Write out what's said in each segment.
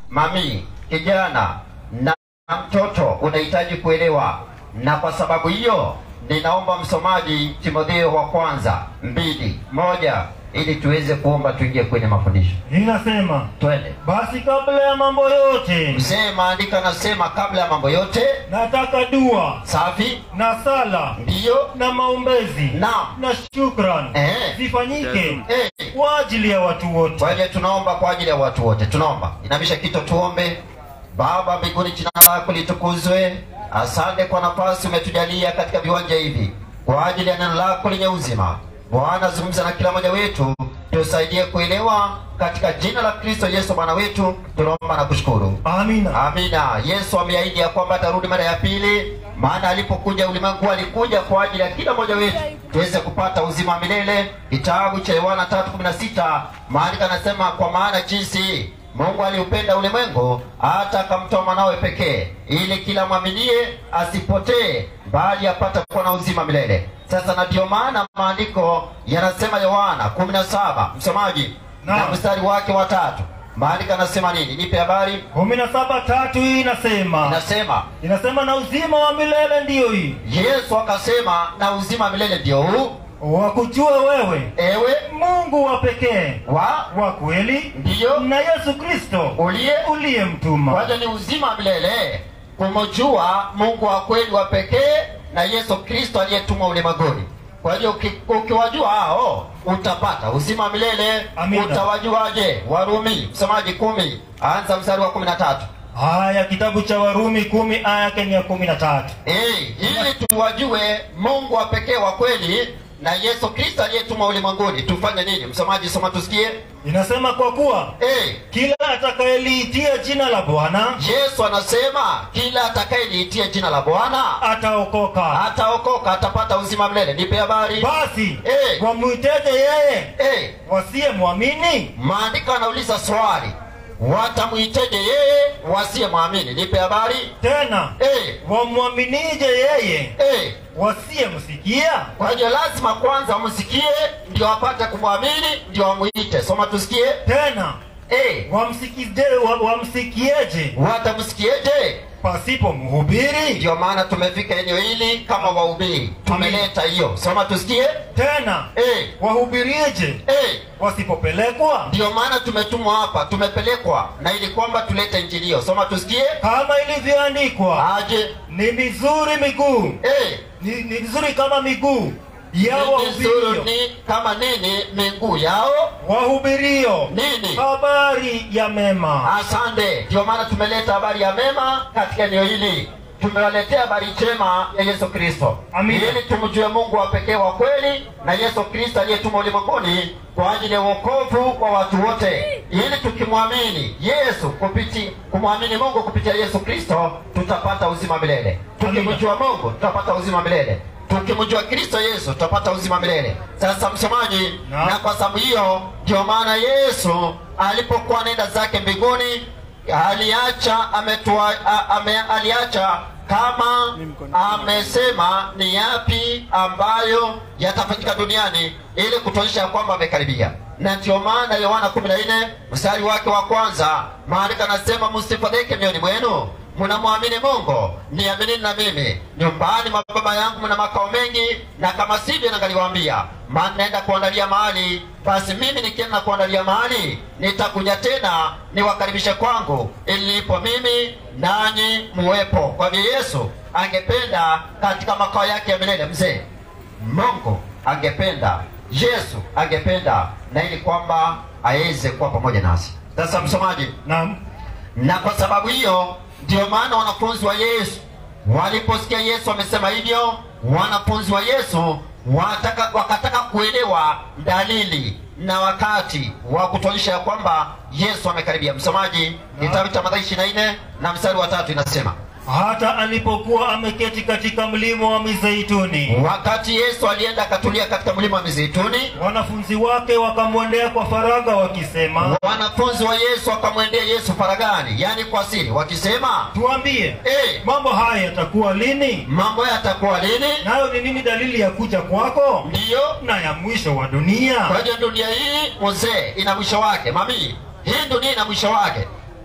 mami, kijana na mtoto unahitaji kuelewa, na kwa sababu hiyo ninaomba msomaji Timotheo wa kwanza mbili moja ili tuweze kuomba tuingie kwenye mafundisho. Inasema Twende. basi, kabla ya mambo yote, Mzee maandiko anasema kabla ya mambo yote, nataka dua safi na sala ndiyo na maombezi Naam. na shukran Eh. zifanyike eh. kwa ajili ya watu wote. Kwa hivyo tunaomba kwa ajili ya watu wote, tunaomba. Inamisha kichwa tuombe. Baba mbinguni, jina lako litukuzwe. Asante kwa nafasi umetujalia katika viwanja hivi kwa ajili ya neno lako lenye uzima. Bwana, zungumza na kila mmoja wetu, tusaidie kuelewa katika jina la Kristo Yesu Bwana wetu, tunaomba na kushukuru. Amina. Amina. Yesu ameahidi ya kwamba atarudi mara ya pili, maana alipokuja ulimwengu alikuja kwa ajili ya kila mmoja wetu tuweze kupata uzima wa milele. Kitabu cha Yohana 3:16 maandiko anasema, kwa maana jinsi Mungu aliupenda ulimwengu hata akamtoa mwanawe pekee, ili kila mwaminie asipotee, bali apate kuwa na uzima milele. Sasa na ndio maana maandiko yanasema, Yohana 17 msomaji na Naam. mstari wake wa tatu, maandiko anasema nini? Nipe habari. kumi na saba tatu hii inasema Inasema inasema na uzima wa milele ndiyo hii Yesu akasema, na uzima wa milele ndio huu, wakujue wewe ewe Mungu wa pekee wa wa kweli ndiyo na Yesu Kristo uliye. Kwa uliyemtuma. hiyo ni uzima wa milele kumjua Mungu wa kweli wa pekee na Yesu Kristo aliyetumwa ulimwenguni. Kwa hiyo uki- ukiwajua hao utapata uzima wa milele. Amina. Utawajuaje? Warumi msomaji kumi, anza mstari wa kumi na tatu. Haya, kitabu cha Warumi kumi aya yake ni ya kumi na tatu. Eh, ili tuwajue Mungu wa pekee wa kweli na Yesu Kristo aliyetumwa ulimwenguni. Tufanye nini? Msomaji, soma tusikie. Inasema kwa kuwa Eh, kila atakayeliitia jina la Bwana Yesu anasema kila atakayeliitia jina la Bwana ataokoka. ataokoka, atapata uzima milele. Nipe habari. Basi Eh. wamwiteje yeye Eh, wasiyemwamini? maandiko anauliza swali, watamwiteje yeye wasiyemwamini? Nipe habari. Tena Eh, wamwaminije yeye eh, wasiyemsikia? kwa hiyo lazima kwanza wamsikie ndio apate kumwamini ndio wamwite. Soma tusikie. Tena Eh, wamsikije, wa, wamsikieje watamsikieje? pasipo mhubiri? Ndio maana tumefika eneo hili kama wahubiri, tumeleta hiyo. Soma tusikie. Tena Eh, wahubirieje eh, wasipopelekwa? ndio maana tumetumwa hapa, tumepelekwa na ili kwamba tulete injili hiyo. Soma tusikie. Kama ilivyoandikwa, Aje ni mizuri miguu eh, ni, ni mizuri kama miguu ya ni wahubirio vizuri ni kama nini miguu yao wahubirio nini? habari ya mema. Asante. Ndio maana tumeleta habari ya mema katika eneo hili, tumewaletea habari njema ya Yesu Kristo Amina. ili tumjue Mungu wa pekee wa kweli na Yesu Kristo aliyetuma ulimwenguni kwa ajili ya wokovu wa watu wote, ili tukimwamini Yesu kupiti kumwamini Mungu kupitia Yesu Kristo tutapata uzima milele. Tukimjua Mungu tutapata uzima milele. Tukimjua Kristo Yesu tutapata uzima milele. Sasa msomaji, Na- na kwa sababu hiyo ndio maana Yesu alipokuwa anaenda zake mbinguni aliacha ametua, a- ame, aliacha kama amesema ni yapi ambayo yatafanyika duniani ili kutuonyesha kwamba amekaribia na ndio maana yohana 14 mstari wake wa kwanza maandiko anasema msifadhaike mioyoni mwenu mnamwamini mungu niaminini na mimi nyumbani mwa baba yangu mna makao mengi na kama sivyo nangaliwaambia maana naenda kuandalia mahali basi mimi nikienda na kuandalia mahali nitakuja tena niwakaribishe kwangu ili nilipo mimi nanyi muwepo kwa hivyo yesu angependa katika makao yake ya milele mzee mungu angependa yesu angependa na ili kwamba aweze kuwa pamoja nasi sasa msomaji Naam. na kwa sababu hiyo ndio maana wanafunzi wa yesu waliposikia yesu amesema hivyo wanafunzi wa yesu wataka, wakataka kuelewa dalili na wakati wa kutuonyesha ya kwamba yesu amekaribia msomaji kitabu cha mathayo 24 na mstari wa tatu inasema hata alipokuwa ameketi katika mlima wa mizeituni wakati yesu alienda akatulia katika mlima wa mizeituni wanafunzi wake wakamwendea kwa faragha wakisema wanafunzi wa yesu wakamwendea yesu faragani yaani kwa siri wakisema tuambie hey, mambo haya yatakuwa lini mambo yatakuwa lini nayo ni nini dalili ya kuja kwako ndiyo na ya mwisho wa dunia kwa hiyo dunia hii mzee ina mwisho wake mami hii dunia ina mwisho wake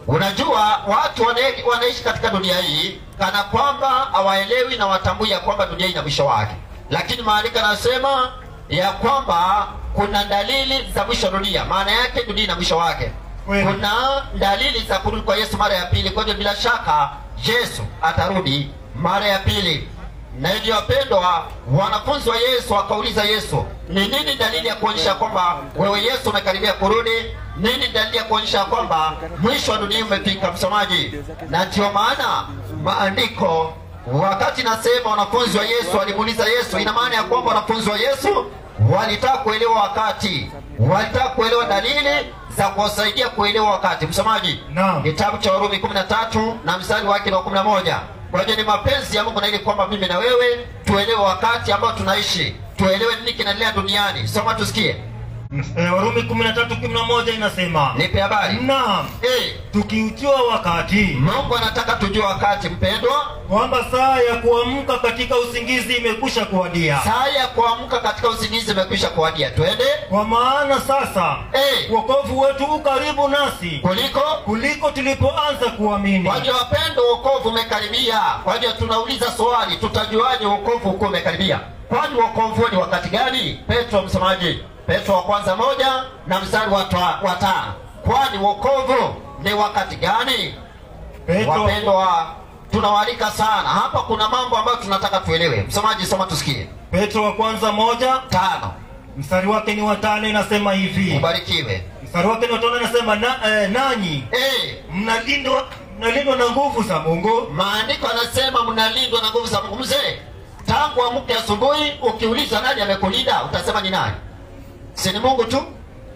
unajua watu wana- wanaishi katika dunia hii kana kwamba hawaelewi na watambui ya kwamba dunia ina mwisho wake lakini maandiko yanasema ya kwamba kuna dalili za mwisho wa dunia maana yake dunia ina mwisho wake Kweli. kuna dalili za kurudi kwa yesu mara ya pili kwa hivyo bila shaka yesu atarudi mara ya pili na hivyo wapendwa wanafunzi wa yesu wakauliza yesu ni nini dalili ya kuonyesha kwamba wewe yesu umekaribia kurudi nini dalili ya kuonyesha kwamba mwisho wa dunia umefika msomaji na ndio maana maandiko wakati nasema wanafunzi wa yesu walimuuliza yesu ina maana ya kwamba wanafunzi wa yesu walitaka kuelewa wakati walitaka kuelewa dalili za kuwasaidia kuelewa wakati msomaji Naam. kitabu cha warumi 13 na mstari wake ni wa 11 kwa hiyo ni mapenzi ya mungu na ili kwamba mimi na wewe tuelewe wakati ambao tunaishi tuelewe nini kinaendelea duniani soma tusikie Eh, Warumi 13:11 inasema nipe habari naam, Eh, tukiujua wakati mungu anataka tujue wakati mpendwa kwamba saa ya kuamka katika usingizi imekwisha kuwadia, saa ya kuamka katika usingizi imekwisha kuwadia twende kwa maana sasa Eh, wokovu wetu u karibu nasi kuliko kuliko tulipoanza kuamini. kwa hivyo wapendo wokovu umekaribia kwa hivyo tunauliza swali tutajuaje wokovu uko umekaribia kwani wokovu huo ni wakati gani petro msemaji petro wa kwanza moja na mstari wa twa- wa tano kwani wokovu ni wakati gani Petro, wapendwa tunawalika sana hapa kuna mambo ambayo tunataka tuelewe msomaji soma tusikie Petro wa kwanza moja tano mstari wake ni wa tano inasema hivi, ubarikiwe mstari wake ni wa tano inasema na, eh, nanyi Eh, mnalindwa mnalindwa na nguvu za Mungu maandiko anasema mnalindwa na nguvu za mungu mzee tangu amke asubuhi ukiuliza nani amekulinda utasema ni nani si ni mungu tu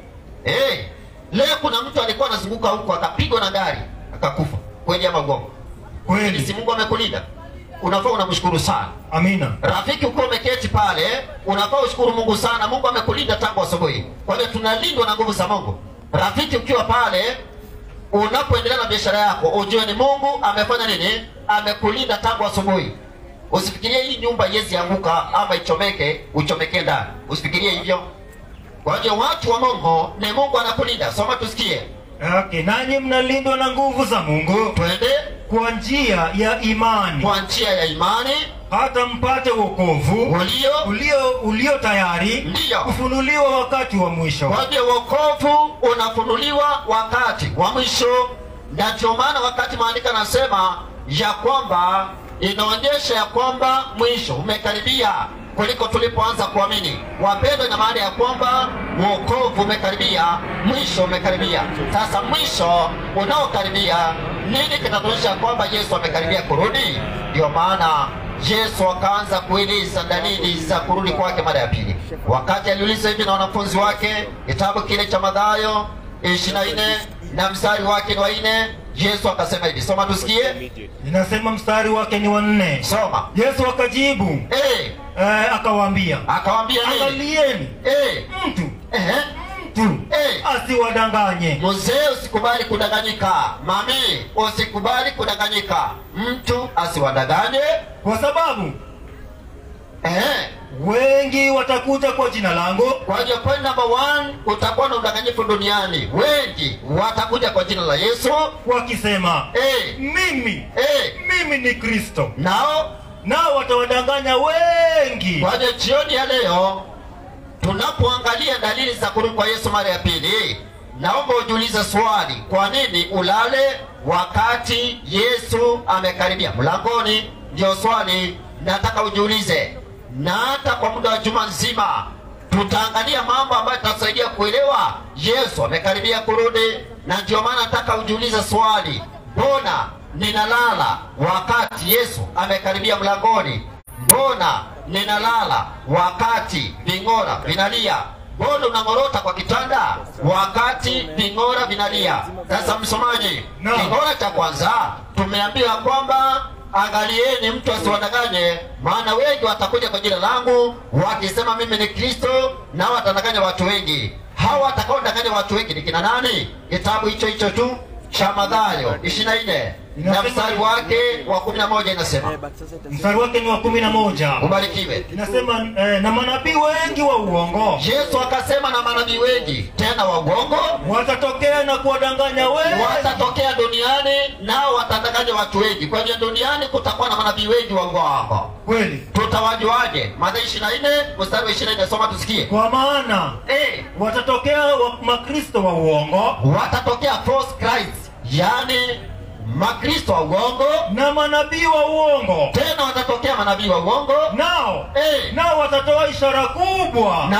hey, leo kuna mtu alikuwa anazunguka huku akapigwa na gari akakufa kweli ama ugongo si kweli. mungu amekulinda unafaa unamshukuru sana Amina. rafiki ukiwa umeketi pale unafaa ushukuru mungu sana mungu amekulinda tangu asubuhi kwa hiyo tunalindwa na nguvu za mungu rafiki ukiwa pale unapoendelea na biashara yako ujue ni mungu amefanya nini amekulinda tangu asubuhi usifikirie hii nyumba iwezi anguka ama ichomeke uchomekee ndani usifikirie hivyo kwa hiyo watu wa mungu ni mungu anakulinda soma tusikie Okay, nanyi mnalindwa na nguvu za Mungu twende kwa njia ya imani kwa njia ya imani hata mpate wokovu ulio ulio ulio tayari Ndiyo. kufunuliwa wakati wa mwisho. kwa hiyo wokovu unafunuliwa wakati wa mwisho na ndio maana wakati maandiko anasema ya kwamba inaonyesha ya kwamba mwisho umekaribia kuliko tulipoanza kuamini wapendwa ina maana ya kwamba wokovu umekaribia mwisho umekaribia sasa mwisho unaokaribia nini kinatuonyesha kwamba yesu amekaribia kurudi ndio maana yesu akaanza kueleza dalili za kurudi kwake mara ya pili wakati aliuliza hivi na wanafunzi wake kitabu kile cha madhayo ishiri na nne na mstari wake ni wa nne yesu akasema hivi soma tusikie Ninasema mstari wake ni wa nne. soma Yesu akajibu Eh, eh, akawaambia, akawambia nini angalieni Eh, mtu ehe, mtu Eh. asiwadanganye. mzee usikubali kudanganyika mami usikubali kudanganyika mtu asiwadanganye Kwa sababu Ehe. wengi watakuja kwa jina langu kwa hiyo point number one utakuwa na udanganyifu duniani wengi watakuja kwa jina la yesu wakisema Eh, mimi eh, mimi ni Kristo, nao nao watawadanganya wengi. kwa hiyo jioni ya leo tunapoangalia dalili za kurudi kwa yesu mara ya pili naomba ujiulize swali kwa nini ulale wakati yesu amekaribia mlangoni ndio swali nataka ujiulize na hata kwa muda wa juma nzima tutaangalia mambo ambayo tutasaidia kuelewa yesu amekaribia kurudi na ndio maana nataka ujiulize swali mbona ninalala wakati yesu amekaribia mlangoni mbona ninalala wakati ving'ora vinalia mbona unang'orota kwa kitanda wakati ving'ora vinalia sasa msomaji No. king'ora cha kwanza tumeambiwa kwamba angalieni mtu asiwadanganye maana wengi watakuja kwa jina langu wakisema mimi ni kristo nao watadanganya watu wengi hawa watakaodanganya watu wengi ni kina nani kitabu hicho hicho tu cha madhayo ishiri na nne na Inasema- mstari wake wa kumi na moja inasema mstari wake ni wa kumi na moja ubarikiwe inasema eh, na manabii wengi wa uongo yesu akasema na manabii wengi tena wa uongo watatokea na kuwadanganya wengi watatokea duniani nao watadanganya watu wengi kwa hivyo duniani kutakuwa na manabii wengi wa uongo kweli tutawajuaje mathayo ishiri na nne mstari wa ishiri na nne soma tusikie kwa maana Eh, watatokea wa, makristo wa uongo watatokea false Christ yani makristo wa uongo na manabii wa uongo tena watatokea manabii wa uongo nao Eh, nao watatoa ishara kubwa na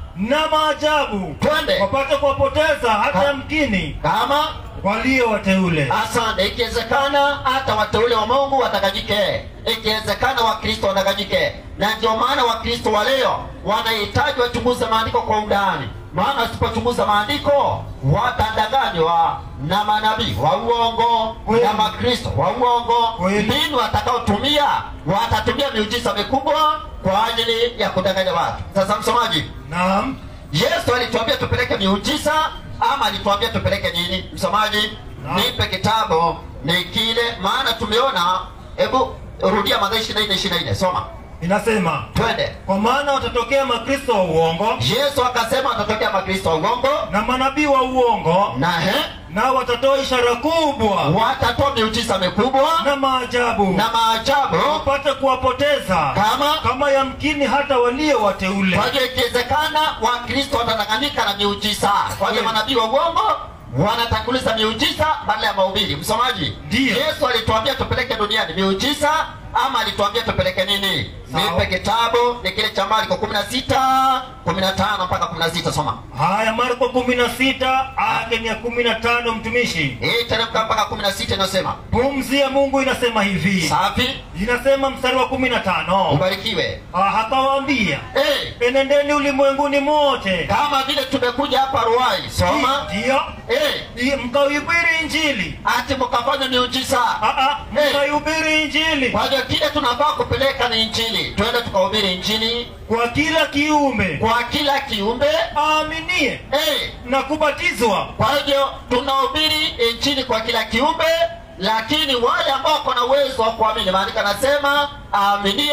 na maajabu twende wapate kuwapoteza hata Ha. yamkini kama walio wateule asante ikiwezekana hata wateule wa mungu watakajike ikiwezekana wakristo watakajike na ndio maana wakristo wa leo wanahitaji wachunguze maandiko kwa undani maana wasipochunguza maandiko watadanganywa na manabii wa uongo Kweli. na makristo wa uongo Kweli. mbinu watakaotumia watatumia miujiza mikubwa kwa ajili ya kudanganya watu sasa msomaji naam yesu alituambia tupeleke miujiza ama alituambia tupeleke nini msomaji Naam. nipe kitabu ni kile maana tumeona hebu rudia madhaa ishiri na nne ishiri na nne soma inasema twende kwa maana watatokea makristo wa uongo yesu akasema atatokea makristo wa uongo na manabii wa uongo na he nao watatoa ishara kubwa watatoa miujiza mikubwa na maajabu na maajabu wapate kuwapoteza kama kama yamkini hata walio wateule kwa hivyo ikiwezekana wakristo watadanganyika na miujiza kwa hivyo Kweli. manabii wa uongo wanatanguliza miujiza badala ya mahubiri msomaji Ndiyo. yesu alituambia tupeleke duniani miujiza ama alituambia tupeleke nini Sawa. nipe kitabu ni kile cha marko kumi na sita kumi na tano mpaka kumi na sita soma haya marko kumi na sita ake ni ya kumi na tano mtumishi hii teremka mpaka kumi na sita inasema pumzi ya mungu inasema hivi safi inasema mstari wa kumi na tano ubarikiwe Ah, akawaambia hey, enendeni ulimwenguni mote kama vile tumekuja hapa ruai soma ndiyo hey, I- mkaihubiri injili ati mkafanya miujiza Ah, ah, Eh. mkaihubiri injili kwa hivyo kile tunafaa kupeleka ni injili twende tukahubiri injili kwa kila kiume kwa kila kiumbe aaminie hey, na kubatizwa kwa hivyo tunahubiri injili kwa kila kiumbe lakini wale ambao wako na uwezo wa kuamini maandiko anasema aaminie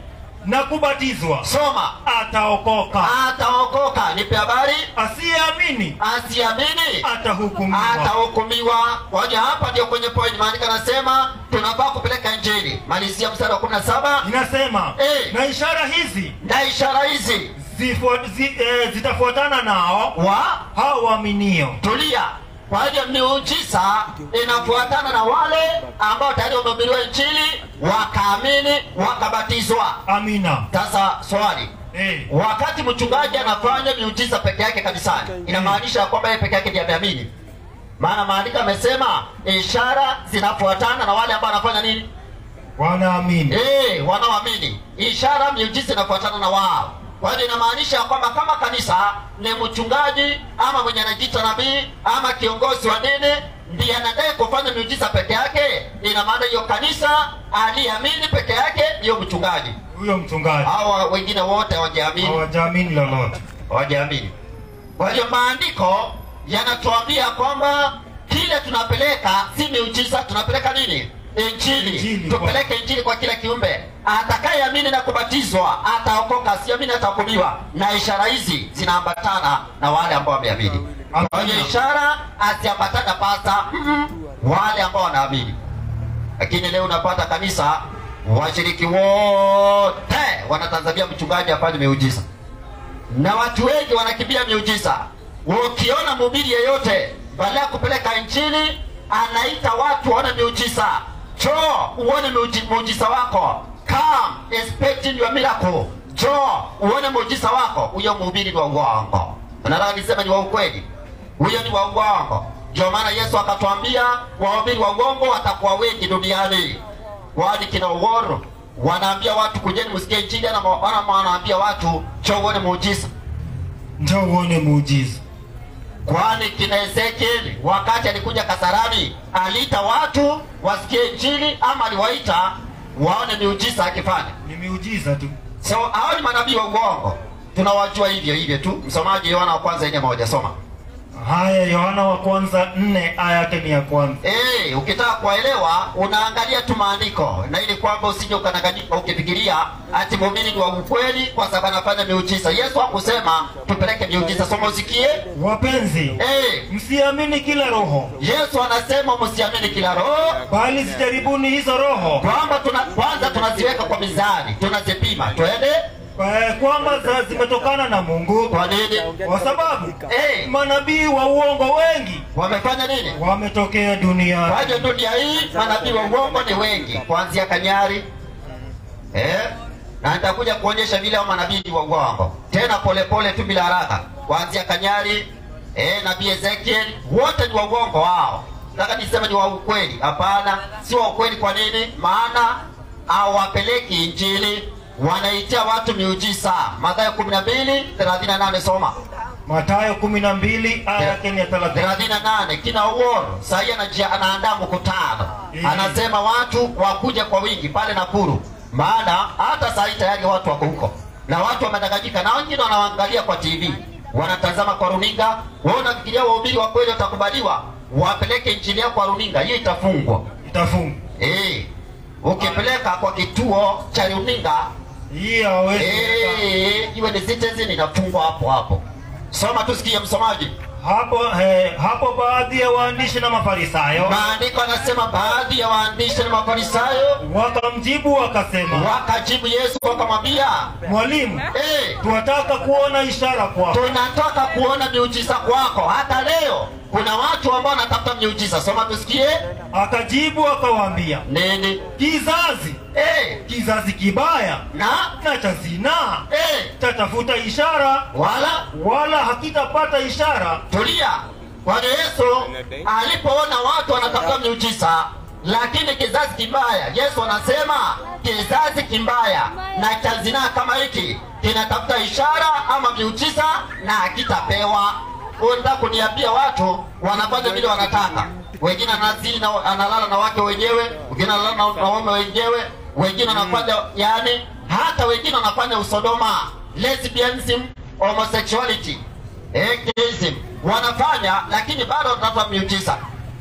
na kubatizwa soma ataokoka ataokoka nipe habari asiyeamini asiamini atahukumiwa atahukumiwa kwa hivyo hapa ndio kwenye point maandiko anasema tunafaa kupeleka injili malizia mstari wa kumi na saba inasema Eh. na ishara hizi na ishara hizi zifua- zi, eh, zitafuatana nao wa hao waaminio tulia kwa hivyo miujiza inafuatana na wale ambao tayari wamehubiriwa injili wakaamini wakabatizwa amina sasa swali eh. wakati mchungaji anafanya miujiza peke yake kanisani inamaanisha ya kwamba yeye peke yake ndiye ameamini maana maandiko amesema ishara zinafuatana na wale ambao wanafanya nini wanaamini Eh, wanaoamini ishara miujiza inafuatana na wao kwa hivyo inamaanisha ya kwamba kama kanisa ni mchungaji ama mwenye anajiita nabii ama kiongozi wa dini ndiye anadai kufanya miujiza peke yake ina maana hiyo kanisa aliamini peke yake ndiyo mchungaji huyo mchungaji hawa wengine wote hawajaamini hawajaamini lolote hawajaamini kwa hiyo maandiko yanatuambia kwamba kile tunapeleka si miujiza tunapeleka nini injili Injili, tupeleke injili kwa kila kiumbe atakayeamini na kubatizwa ataokoka asiamini atahukumiwa na ishara hizi zinaambatana na wale ambao wameamini kwa hiyo ishara haziambatana pasa mm, wale ambao wanaamini lakini leo unapata kanisa washiriki wote wanatazamia mchungaji afanye miujiza na watu wengi wanakimbia miujiza ukiona mhubiri yeyote baada ya kupeleka injili anaita watu waone miujiza choo uone miuji- muujiza wako come expecting your miracle choo uone muujiza wako huyo mhubiri ni wa uongo nataka niseme ni wa ukweli huyo ni wa uongo ndio maana yesu akatwambia wahubiri wa uongo watakuwa wengi duniani wani kina uoro wanaambia watu kujeni msikie injili ana ana- wanaambia watu cho uone muujiza njo uone muujiza kwani kina ezekieli wakati alikuja kasarani aliita watu wasikie injili ama aliwaita waone miujiza akifanya ni miujiza tu so hao ni manabii wa uongo tunawajua hivyo hivyo tu msomaji yohana wa kwanza ine moja soma haya yohana wa kwanza nne aya yake ni ya kwanza Eh, ukitaka kuelewa unaangalia tu maandiko na ili kwamba usije ukananganyika ukifikiria ati muumini ni wa ukweli kwa sababu anafanya miujiza. Yesu hakusema tupeleke miujiza, soma usikie. wapenzi Eh, msiamini kila roho Yesu anasema msiamini kila roho, bali zijaribuni hizo roho kwamba tuna kwanza tunaziweka kwa mizani, tunazipima, twende. eh, kwamba za- zimetokana na mungu Kwa nini? kwa sababu Eh, manabii wa uongo wengi wamefanya nini? wametokea duniani Kwa hiyo dunia hii manabii wa uongo ni wengi, kuanzia Kanyari eh, na nitakuja kuonyesha vile hao manabii wa uongo tena polepole tu bila haraka, kuanzia Kanyari eh, nabii Ezekiel, wote ni wa uongo wao. Nataka niseme ni wa ukweli? Hapana, si wa ukweli. Kwa nini? Maana hawapeleki Injili, wanaitia watu miujiza. Mathayo 12:38 soma matayo kumi na mbili aya yake ni ya thelathini thelathini na nane kina uoro sahii anajia anaandaa mkutano Mm. anasema watu wakuja kwa wingi pale Nakuru, maana hata sahii tayari watu wako huko na watu wamedanganyika, na wengine wanaangalia kwa TV, wanatazama kwa runinga. Wao unafikiria wahubiri wa kweli watakubaliwa? Wapeleke injili yao kwa runinga, hiyo itafungwa. itafunga Eh, ukipeleka kwa kituo cha runinga hii hawezi eh, iwe ni Citizen, inafungwa hapo hapo. Soma tusikie, msomaji. hapo eh, hapo baadhi ya waandishi na mafarisayo Maandiko anasema baadhi ya waandishi na mafarisayo wakamjibu wakasema wakajibu Yesu wakamwambia, mwalimu eh, tunataka kuona ishara kwako tunataka kuona miujiza kwako. Hata leo kuna watu ambao wanatafuta miujiza. Soma tusikie akajibu akawaambia nini. kizazi Eh, kizazi kibaya na na cha zinaa eh, tatafuta ishara wala wala hakitapata ishara tulia. Bwana Yesu alipoona watu wanatafuta miujiza, lakini kizazi kibaya, Yesu anasema kizazi kibaya na cha zinaa kama hiki kinatafuta ishara ama miujiza na hakitapewa. Unataka kuniambia watu wanafanya vile wanataka, wengine anazini na analala na wake wenyewe, wengine analala na na waume wenyewe, wengine wanafanya yani, hata wengine wanafanya usodoma, lesbianism, homosexuality atheism wanafanya, lakini bado wanatafuta miujiza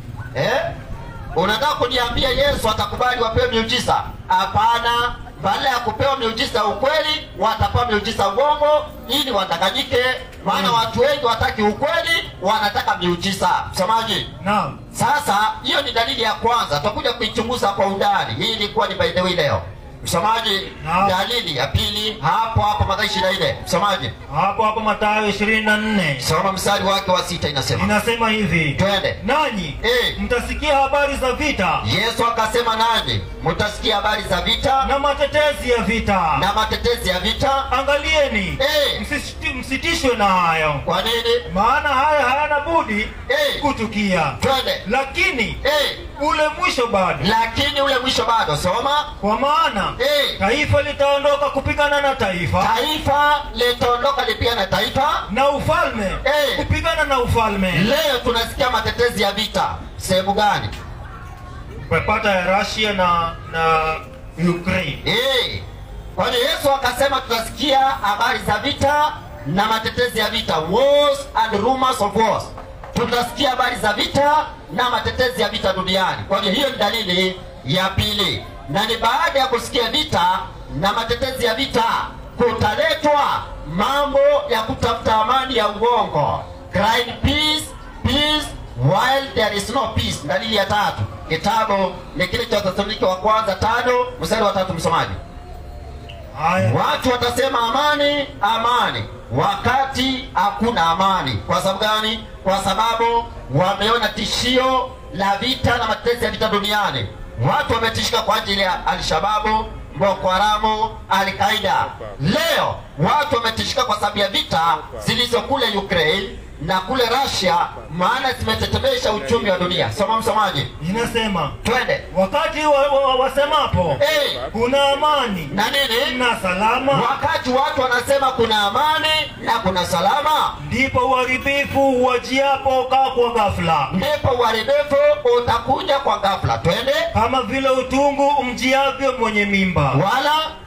eh? Unataka kuniambia Yesu atakubali wapewe miujiza? Hapana. Badala ya kupewa miujiza ya ukweli, watapewa miujiza uongo ili wadanganyike. Maana watu wengi wataki ukweli, wanataka miujiza. Msomaji, naam sasa hiyo ni dalili ya kwanza, tutakuja kuichunguza kwa undani. Hii ilikuwa ni by the way leo. Msomaji, Naam. dalili ya pili hapo hapo Mathayo ishirini na nne. Msomaji, hapo hapo matayo ishirini na nne soma mstari wake wa sita, inasema inasema hivi twende. nanyi Eh. mtasikia habari za vita Yesu akasema, nanyi mtasikia habari za vita na matetezi ya vita na matetezi ya vita. angalieni Eh. msisiti- msitishwe na hayo Kwa nini? maana haya hayana budi Eh. kutukia Twende. lakini Eh, ule mwisho bado lakini ule mwisho bado. Soma. kwa maana Eh, taifa litaondoka kupigana na taifa taifa litaondoka lipia na taifa. na ufalme Eh. kupigana na ufalme Leo tunasikia matetezi ya vita sehemu gani? umepata ya Russia na na Ukraine Eh, kwani Yesu akasema tutasikia habari za vita na matetezi ya vita, wars and rumors of wars. Tutasikia habari za vita na matetezi ya vita duniani. Kwa hiyo hiyo ni dalili ya pili, na ni baada ya kusikia vita na matetezi ya vita kutaletwa mambo ya kutafuta amani ya uongo, crying peace peace while there is no peace. Dalili ya tatu, kitabu ni kile cha Wathesalonike wa kwanza tano mstari wa tatu, msomaji. haya Watu watasema amani, amani, wakati hakuna amani. Kwa sababu gani? Kwa sababu wameona tishio la vita na matetezi ya vita duniani. Watu wametishika kwa ajili ya Alshababu, Boko Haramu, Al-Qaida. Leo watu wametishika kwa sababu ya vita zilizo kule Ukraine na kule Russia, maana zimetetemesha uchumi wa dunia. Soma msomaji, inasema twende. wakati wa, wa, wasemapo Eh, kuna amani na nini? na salama Wakati watu wanasema kuna amani na kuna salama, ndipo uharibifu uwajiapo kaa kwa ghafla ndipo uharibifu utakuja kwa ghafla. Twende. kama vile utungu umjiavyo mwenye mimba Wala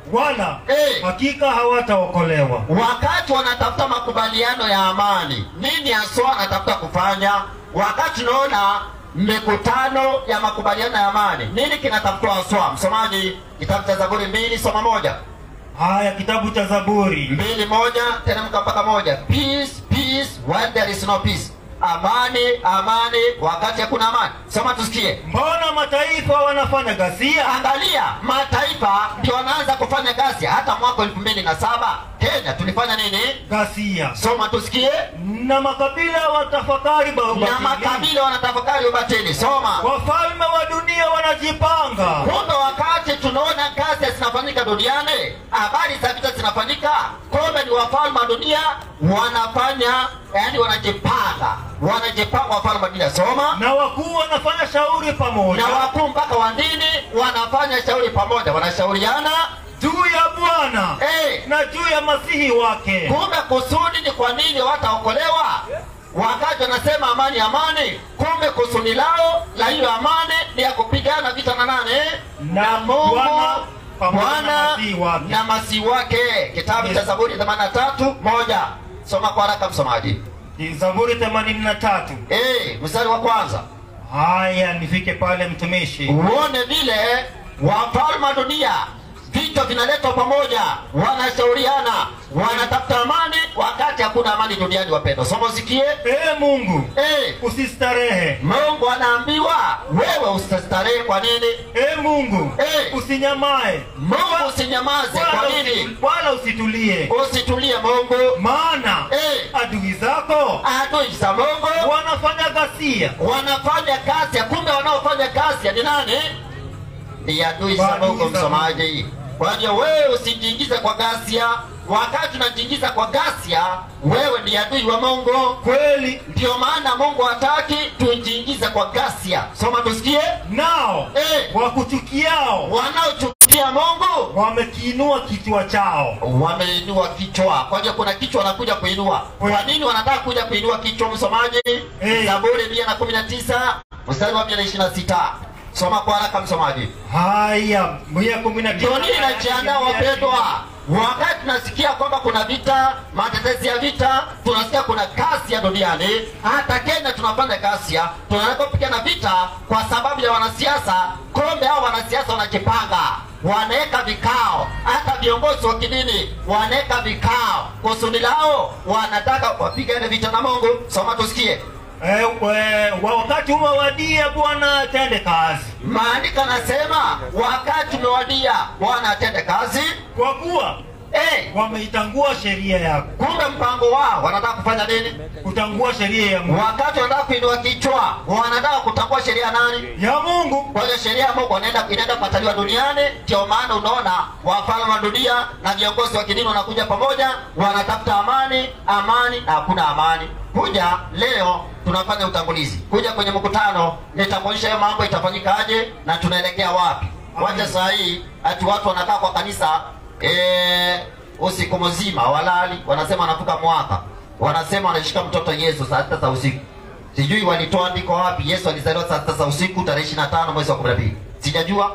wala Eh. hakika hawataokolewa. wakati wanatafuta makubaliano ya amani, nini haswa wanatafuta kufanya? Wakati tunaona mikutano ya makubaliano ya amani, nini kinatafutwa haswa? Msomaji, kitabu cha Zaburi mbili soma moja Haya, kitabu cha Zaburi mbili moja teremka mpaka moja. Peace, peace when there is no peace, amani, amani wakati hakuna amani. Soma tusikie. mbona mataifa wanafanya ghasia? Angalia, mataifa ndio wanaanza kufanya kazi. Hata mwaka elfu mbili na saba Kenya tulifanya nini? Ghasia Soma tusikie. na makabila watafakari ba- na ubatili. makabila wanatafakari ubatili. Soma. Wafalme wa dunia wanajipanga Kumbe wakati tunaona kazi zinafanyika duniani, habari za vita zinafanyika, kumbe ni wafalme wa dunia wanafanya, yani wanajipanga, wanajipanga wafalme wa dunia. Soma. na wakuu wanafanya shauri pamoja Na wakuu mpaka wa dini wanafanya shauri pamoja, wanashauriana juu ya Bwana eh, na juu ya masihi wake. kumbe kusudi ni kwa nini wataokolewa wakati wanasema amani amani kumbe kusudi lao la hiyo amani ni ya kupigana vita na nane Na mungu Bwana pamoja na bwana masihi wake. na masihi wake kitabu cha Yes. zaburi 83 moja soma kwa haraka msomaji Ni Zaburi 83. Eh, mstari wa kwanza Haya, nifike pale mtumishi. uone vile wafalme wa dunia vichwa vinaletwa pamoja wanashauriana wanatafuta amani wakati hakuna amani duniani wapendwa somo usikie Ee Mungu, eh, usistarehe. mungu anaambiwa wewe usistarehe kwa nini Ee Mungu, Eh. usinyamae. mungu usinyamaze kwa Wala nini usi- Wala usitulie. usitulie mungu Maana Eh. adui zako adui za mungu wanafanya ghasia. wanafanya kazi ya kumbe wanaofanya kazi ya ni nani ni adui za Adui mungu za msomaji kwa hiyo wewe usijiingize kwa gasia wakati unajiingiza kwa gasia wewe ni adui wa mungu Kweli ndio maana mungu hataki tujiingize kwa gasia soma tusikie nao Eh. wakuchukiao wanaochukia mungu wamekiinua kichwa chao. wameinua kichwa kwa hiyo kuna kichwa wanakuja kuinua kwa nini wanataka kuja kuinua kichwa msomaji Eh. zaburi mia na kumi na tisa mstari wa mia na ishirini na sita soma kwa haraka msomaji Haya, mia kumi na tisa. dunia inajiandaa wapendwa wakati tunasikia kwamba kuna vita matetezi ya vita tunasikia kuna kasi ya duniani hata kenya tunafanya kasi ya tunaweza kupigana vita kwa sababu ya wanasiasa kombe hao wanasiasa wanajipanga wanaweka vikao hata viongozi wa kidini wanaweka vikao kusudi lao wanataka wapigane vita na mungu soma tusikie Eh, we- wa- wakati umewadia Bwana atende kazi, maandiko anasema wakati umewadia bwana atende kazi kwa kuwa hey, wameitangua sheria yako. kumbe mpango wao wanataka kufanya nini Kutangua sheria ya Mungu, wakati wanataka kuinua kichwa wanataka kutambua sheria ya nani ya Mungu kwa hiyo sheria ya mungu wanaenda inaenda kupataliwa duniani ndio maana unaona wafalme wa dunia na viongozi wa kidini wanakuja pamoja wanatafuta amani amani na hakuna amani kuja leo tunafanya utangulizi kuja kwenye mkutano nitakuonyesha hiyo mambo itafanyikaje na tunaelekea wapi wacha saa hii ati watu wanakaa kwa kanisa eh, usiku mzima walali wanasema wanavuka mwaka wanasema wanashika mtoto yesu saa sita za usiku sijui walitoa andiko wapi yesu alizaliwa saa sita za usiku tarehe ishiri na tano mwezi wa kumi na mbili sijajua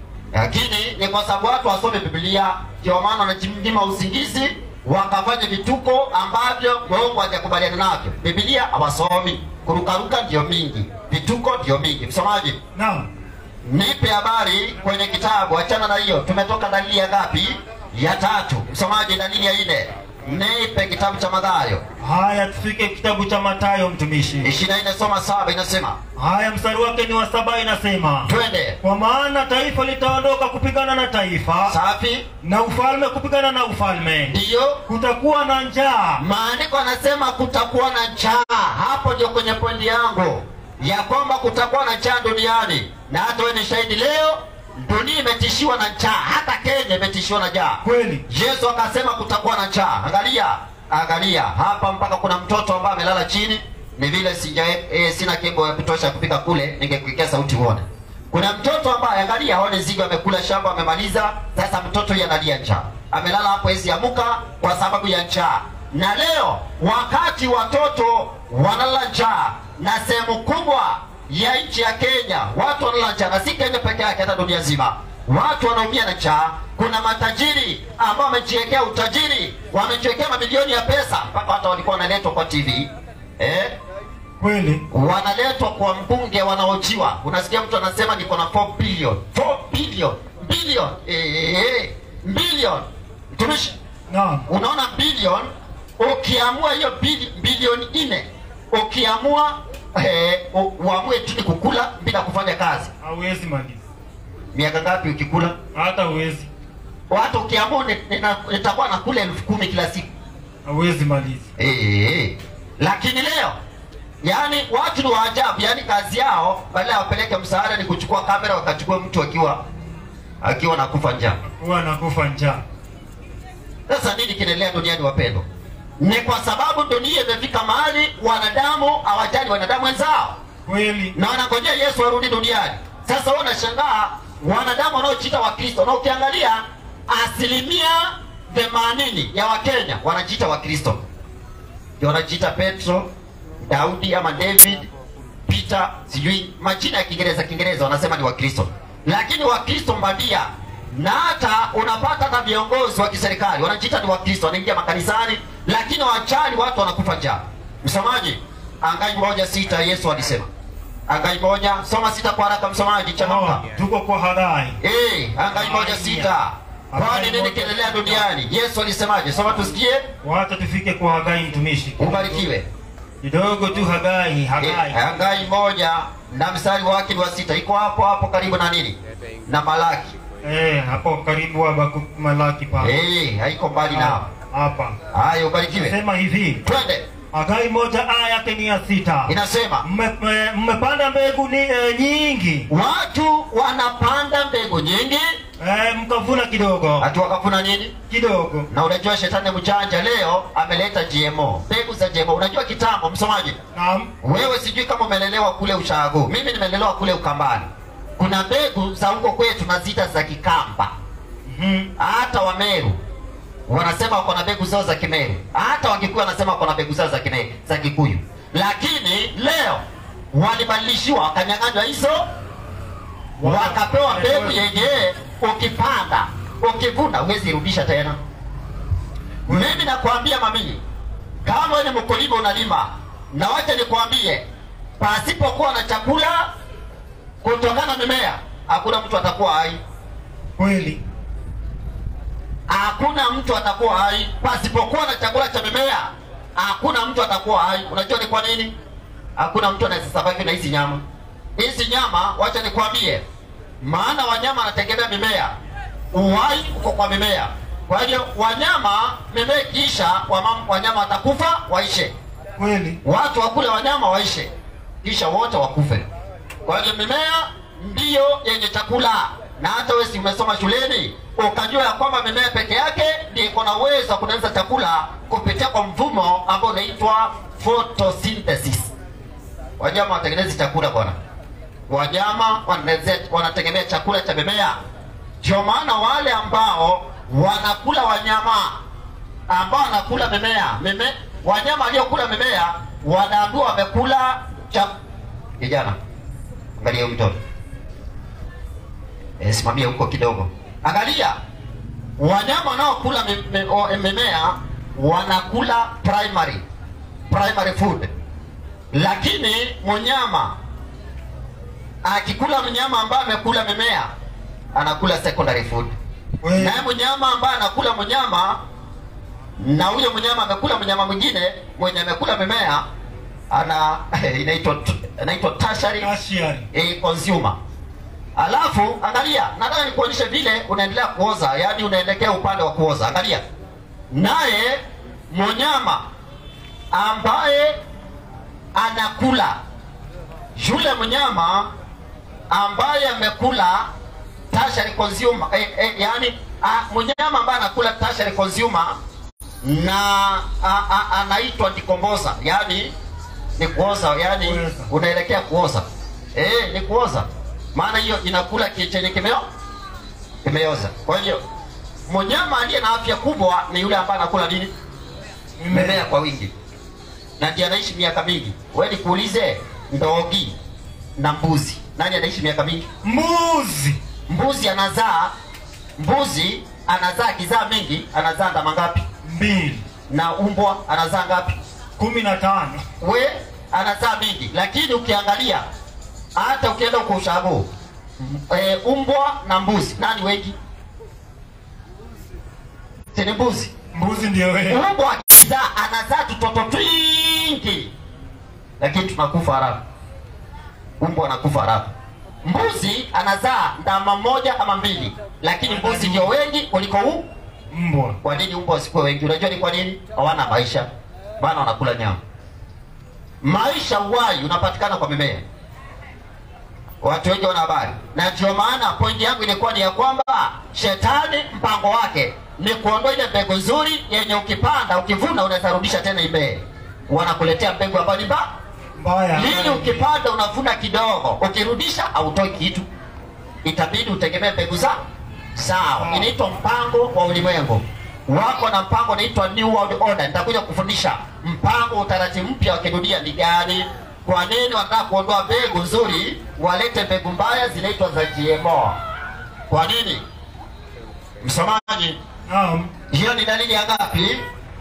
lakini ni kwa sababu watu wasome biblia ndio maana wanajinyima usingizi wakafanya vituko ambavyo mungu hajakubaliana navyo biblia hawasomi kurukaruka ndio mingi vituko ndio mingi msomaji naam. nipe habari kwenye kitabu achana na hiyo tumetoka dalili ya ngapi ya tatu msomaji dalili ya nne nipe kitabu cha madhayo Haya, tufike kitabu cha Mathayo mtumishi. ishirini na nne soma saba inasema Haya, mstari wake ni wa saba, inasema twende kwa maana taifa litaondoka kupigana na taifa safi na ufalme kupigana na ufalme, ndiyo kutakuwa na njaa maandiko anasema kutakuwa na njaa hapo ndio kwenye pointi yangu ya kwamba kutakuwa na njaa duniani na hata wewe ni shahidi leo dunia imetishiwa na njaa hata kenya imetishiwa na njaa kweli. yesu akasema kutakuwa na njaa angalia angalia hapa mpaka kuna mtoto ambaye amelala chini ni vile sija e, sina kebo ya kutosha kufika kule ningekuikia sauti uone kuna mtoto ambaye angalia aone zigo amekula shamba amemaliza sasa mtoto huyu analia njaa amelala hapo hezi amuka kwa sababu ya njaa na leo wakati watoto wanalala njaa na sehemu kubwa ya nchi ya kenya watu wanalala njaa na si kenya peke yake hata dunia nzima watu wanaumia na njaa. Kuna matajiri ambao wamejiwekea utajiri, wamejiwekea mamilioni ya pesa, mpaka hata walikuwa wanaletwa kwa TV eh? Kweli. wanaletwa kwa mbunge wanaojiwa. Unasikia mtu anasema niko na 4 billion 4 billion billion eh, eh, billion mtumishi, Naam. unaona billion, ukiamua hiyo bili- bilioni nne ukiamua eh, u- uamue tu ni kukula bila kufanya kazi, Hauwezi maliza. miaka ngapi ukikula? Hata huwezi. Watu ukiamua ni- nina- nitakuwa nakula elfu kumi kila siku Hauwezi maliza. Eh, lakini leo yani watu ni waajabu, yani kazi yao badala ya wapeleke msaada ni kuchukua kamera wakachukua mtu akiwa akiwa nakufa njaa. Huwa nakufa njaa. Sasa nini kinaendelea duniani wapendwa? Ni kwa sababu dunia imefika mahali wanadamu hawajali wanadamu wenzao Kweli. na wanangojea Yesu arudi duniani. Sasa wewe unashangaa wanadamu wanaojiita Wakristo, na ukiangalia asilimia themanini ya Wakenya wanajiita Wakristo, ndio wanajiita Petro, Daudi ama David, Peter, sijui majina ya Kiingereza Kiingereza wanasema ni Wakristo, lakini Wakristo mbadia na hata unapata hata viongozi wa kiserikali wanajiita ni Wakristo, wanaingia makanisani, lakini wachani watu wanakufa njaa. Msomaji, Hagai moja sita Yesu alisema Hagai moja soma sita kwa haraka msomaji, changamka. Oh, tuko kwa Hagai. Eh, Hagai moja sita kwani nini kiendelea duniani? Yesu alisemaje? Soma tusikie, Wacha tufike kwa Hagai mtumishi. ubarikiwe. Kidogo tu Hagai, Eh, Hagai. Hagai moja na mstari wake ni wa sita, iko hapo hapo karibu na nini na Malaki. Eh, hapo karibu Habakkuk Malaki pa. Eh, haiko mbali nao. Hapa. Haya, ubarikiwe. Sema hivi. Twende, Hagai moja aya yake ni ya sita. inasema Mme- mme- Mmepanda mbegu ni, eh, nyingi watu wanapanda mbegu nyingi, eh, mkavuna kidogo hatu wakavuna nini? kidogo. Na unajua shetani mjanja leo ameleta GMO, mbegu za GMO. Unajua kitambo, msomaji, Naam. wewe sijui kama umelelewa kule Ushago, mimi nimelelewa kule Ukambani. Kuna mbegu za huko kwetu naziita za Kikamba, Mhm. hata Wameru wanasema wako na mbegu zao za Kimeru, hata Wakikuyu wanasema wako na mbegu zao za Kimeru, za Kikuyu, lakini leo walibadilishiwa, wakanyang'anywa hizo, wakapewa mbegu yenye ukipanda ukivuna huwezi rudisha tena. Mimi nakwambia mamii, kama wewe ni mkulima unalima, na wacha nikwambie, pasipokuwa na chakula kutokana na mimea, hakuna mtu atakuwa hai. Kweli. Hakuna mtu atakuwa hai pasipokuwa na chakula cha mimea. Hakuna mtu atakuwa hai. Unajua ni kwa nini? Hakuna mtu anaweza survive na hizi nyama. Hizi nyama, wacha nikwambie, maana wanyama wanategemea mimea, uhai uko kwa mimea. Kwa hiyo wanyama, mimea ikiisha, wama- wanyama watakufa waishe, Kweli. watu wakule wanyama waishe, kisha wote wakufe. Kwa hiyo mimea ndiyo yenye chakula, na hata wewe si umesoma shuleni ukajua ya kwamba mimea peke yake ndiyo iko na uwezo wa kutengeneza chakula kupitia kwa mfumo ambao unaitwa photosynthesis. Wanyama watengenezi chakula bwana, wanyama waneze- wanategemea chakula cha mimea. Ndio maana wale ambao wanakula wanyama ambao wanakula mimea mime, wanyama waliokula mimea wanaambiwa wamekula cha kijana. Angalia huyu mtoto e, simamia huko kidogo. Angalia wanyama wanaokula mi- mi- o- mimea wanakula primary primary food, lakini mnyama akikula mnyama ambaye amekula mimea anakula secondary food Kweli. naye mnyama ambaye anakula mnyama na huyo mnyama amekula mnyama mwingine mwenye amekula mimea ana inaitwa inaitwa tertiary Tertiary. eh, consumer. Alafu angalia, nataka nikuonyeshe vile unaendelea kuoza, yaani unaelekea upande wa kuoza. Angalia, naye mnyama ambaye anakula yule mnyama ambaye amekula tertiary consumer eh, eh, yani ah, mnyama ambaye anakula tertiary consumer na a, a, anaitwa decompose, yani ni kuoza, yani Kuoza. unaelekea kuoza. Eh, ni kuoza, maana hiyo inakula ki- chenye kimeo kimeoza. Kwa hiyo mnyama aliye na afya kubwa ni yule ambaye anakula nini? Mimea kwa wingi, na ndiye anaishi miaka mingi. Wewe nikuulize, ndogi na mbuzi, nani anaishi miaka mingi? Mbuzi. mbuzi anazaa mbuzi anazaa kizaa mingi anazaa ndama ngapi mbili na umbwa anazaa ngapi kumi na tano we anazaa mingi lakini ukiangalia hata ukienda huko ushago e, umbwa na mbuzi nani wengi sini mbuzi mbuzi ndio wewe umbwa akizaa anazaa tutoto twingi lakini tunakufa haraka umbwa anakufa haraka mbuzi anazaa ndama moja ama mbili lakini mbuzi ndio wengi kuliko u mbwa kwa nini umbwa wasikuwe wengi unajua ni kwa nini hawana maisha bana wanakula nyama maisha uwai unapatikana kwa mimea watu wengi wana habari na ndio maana pointi yangu ilikuwa ni ya kwamba shetani mpango wake ni kuondoa ile mbegu nzuri yenye ukipanda ukivuna unaweza rudisha tena imee wanakuletea mbegu ambayo ni mbaya mbaya lili ukipanda unavuna kidogo ukirudisha hautoi kitu itabidi utegemee mbegu za sawa inaitwa mpango wa ulimwengu wako na mpango unaitwa new world order nitakuja kufundisha mpango wa utaratibu mpya wa kidunia ni gani kwa nini wanataka kuondoa mbegu nzuri walete mbegu mbaya zinaitwa za gmo kwa nini msomaji naam hiyo ni dalili ya ngapi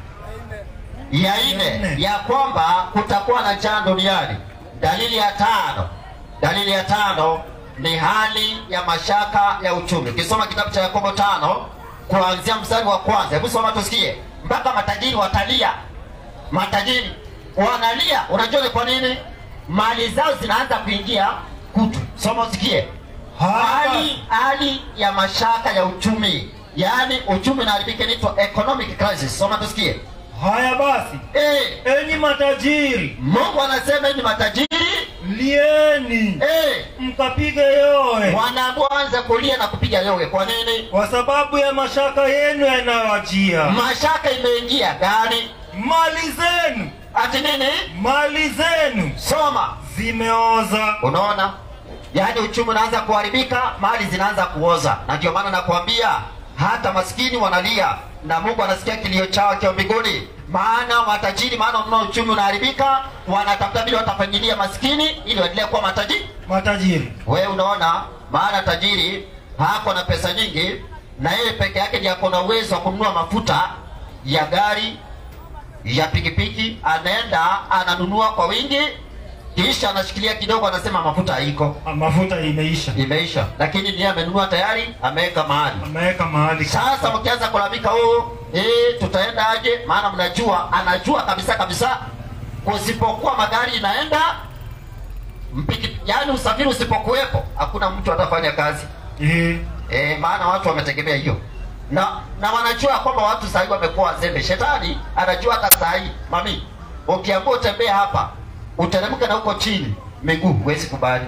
ya Ya nne nne. ya kwamba kutakuwa na njaa duniani dalili ya tano dalili ya tano ni hali ya mashaka ya uchumi ukisoma kitabu cha yakobo tano kuanzia mstari wa kwanza hebu soma tusikie mpaka matajiri watalia matajiri wanalia unajua ni kwa nini mali zao zinaanza kuingia kutu soma usikie hali hali ya mashaka ya uchumi yaani uchumi unaharibika inaitwa economic crisis soma tusikie haya basi eh, enyi matajiri mungu anasema ni matajiri lieni eh, mkapige yowe wanaanza kulia na kupiga yowe kwa nini kwa sababu ya mashaka yenu yanayowajia mashaka imeingia gani mali zenu ati nini mali zenu soma zimeoza unaona yaani uchumi unaanza kuharibika mali zinaanza kuoza na ndio maana nakwambia hata maskini wanalia na mungu anasikia kilio chao akiwa mbinguni maana matajiri maana unaona uchumi unaharibika wanatafuta vile watafanyilia maskini ili waendelee kuwa matajiri matajiri we unaona maana tajiri hako na pesa nyingi na yeye peke yake ndiye ako na uwezo wa kununua mafuta ya gari ya pikipiki anaenda ananunua kwa wingi kisha anashikilia kidogo anasema mafuta haiko Ah, mafuta imeisha imeisha lakini niye amenunua tayari ameweka mahali ameweka mahali sasa mkianza kulalamika oh, eh, tutaenda aje maana mnajua anajua kabisa kabisa usipokuwa magari inaenda mpiki, yani usafiri usipokuwepo hakuna mtu atafanya kazi Eh, e, maana watu wametegemea hiyo na na wanajua kwamba watu sahii wamekuwa wazembe shetani anajua hata sahii mami ukiambua utembea hapa uteremke na huko chini miguu huwezi kubali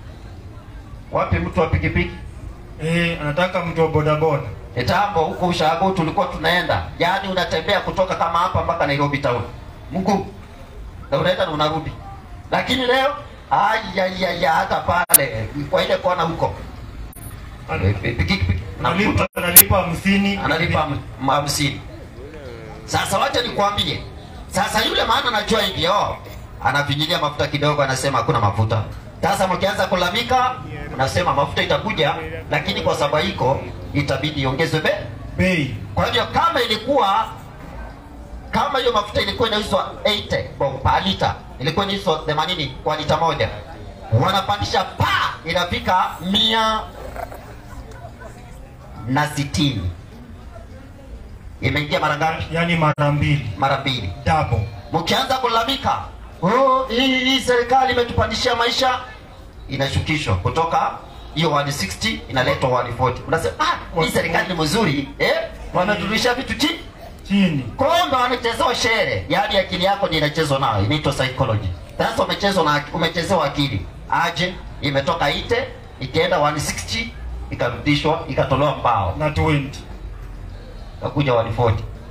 wapi mtu wa pikipiki eh, anataka mtu wa bodaboda kitambo huko ushago tulikuwa tunaenda yaani unatembea kutoka kama hapa mpaka nairobi town mguu na unaenda na unarudi lakini leo ayayaya hata pale kwa ile kona huko Ana- pikipiki analipa analipa hamsini analipa ham- hamsini sasa wacha nikwambie sasa yule maana anajua hivi oh, anafinyilia mafuta kidogo anasema hakuna mafuta sasa mkianza kulamika unasema mafuta itakuja lakini kwa sababu iko itabidi iongezwe be bei kwa hivyo kama ilikuwa kama hiyo mafuta ilikuwa inauzwa 80 bob per lita ilikuwa inauzwa 80 kwa lita moja wanapandisha pa inafika mia na sitini imeingia mara ngapi yani mara mbili mara mbili double mkianza kulalamika oh, hii, hii serikali imetupandishia maisha inashukishwa kutoka hiyo 160 inaletwa 140 unasema ah, hii serikali ni mzuri eh? wameturudishia vitu chini chini kumbe wanachezewa shere yaani akili yako ni inachezwa nayo inaitwa psychology sasa umechezwa na umechezewa akili aje imetoka ite ikaenda 160 ikarudishwa ikatolewa mbao na 20 ikakuja 140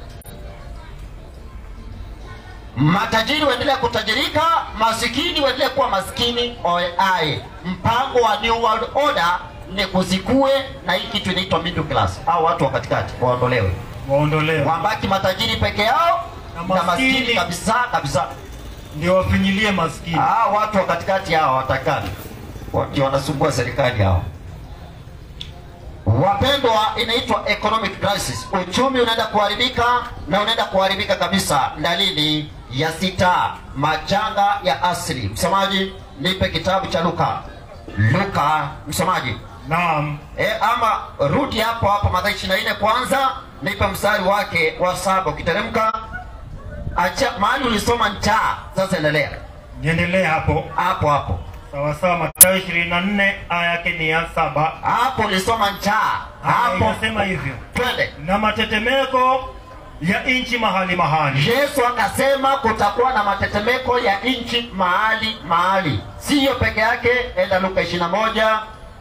matajiri waendelea kutajirika masikini waendelea kuwa maskini oae mpango wa new world order ni kuzikue na hii kitu inaitwa middle class au watu wa katikati waondolewe waondolewe wabaki matajiri peke yao Na na maskini maskini. kabisa kabisa ndio wafinyilie maskini ah, watu wa katikati hao watakani ndio wanasumbua serikali hao Wapendwa, inaitwa economic crisis. Uchumi unaenda kuharibika na unaenda kuharibika kabisa. Dalili ya sita, majanga ya asili. Msomaji, nipe kitabu cha Luka. Luka, msomaji Naam. e, ama rudi hapo hapo Mathayo ishirini na nne kwanza, nipe mstari wake wa saba. Ukiteremka acha mahali ulisoma njaa, sasa endelea Niendelee hapo. hapo hapo Sawa sawa, Mathayo 24 aya yake ni ya saba. hapo ulisoma njaa Aya hapo, inasema hivyo. twende. Na matetemeko ya nchi mahali mahali. Yesu akasema kutakuwa na matetemeko ya nchi mahali mahali, siyo peke yake. Enda Luka 21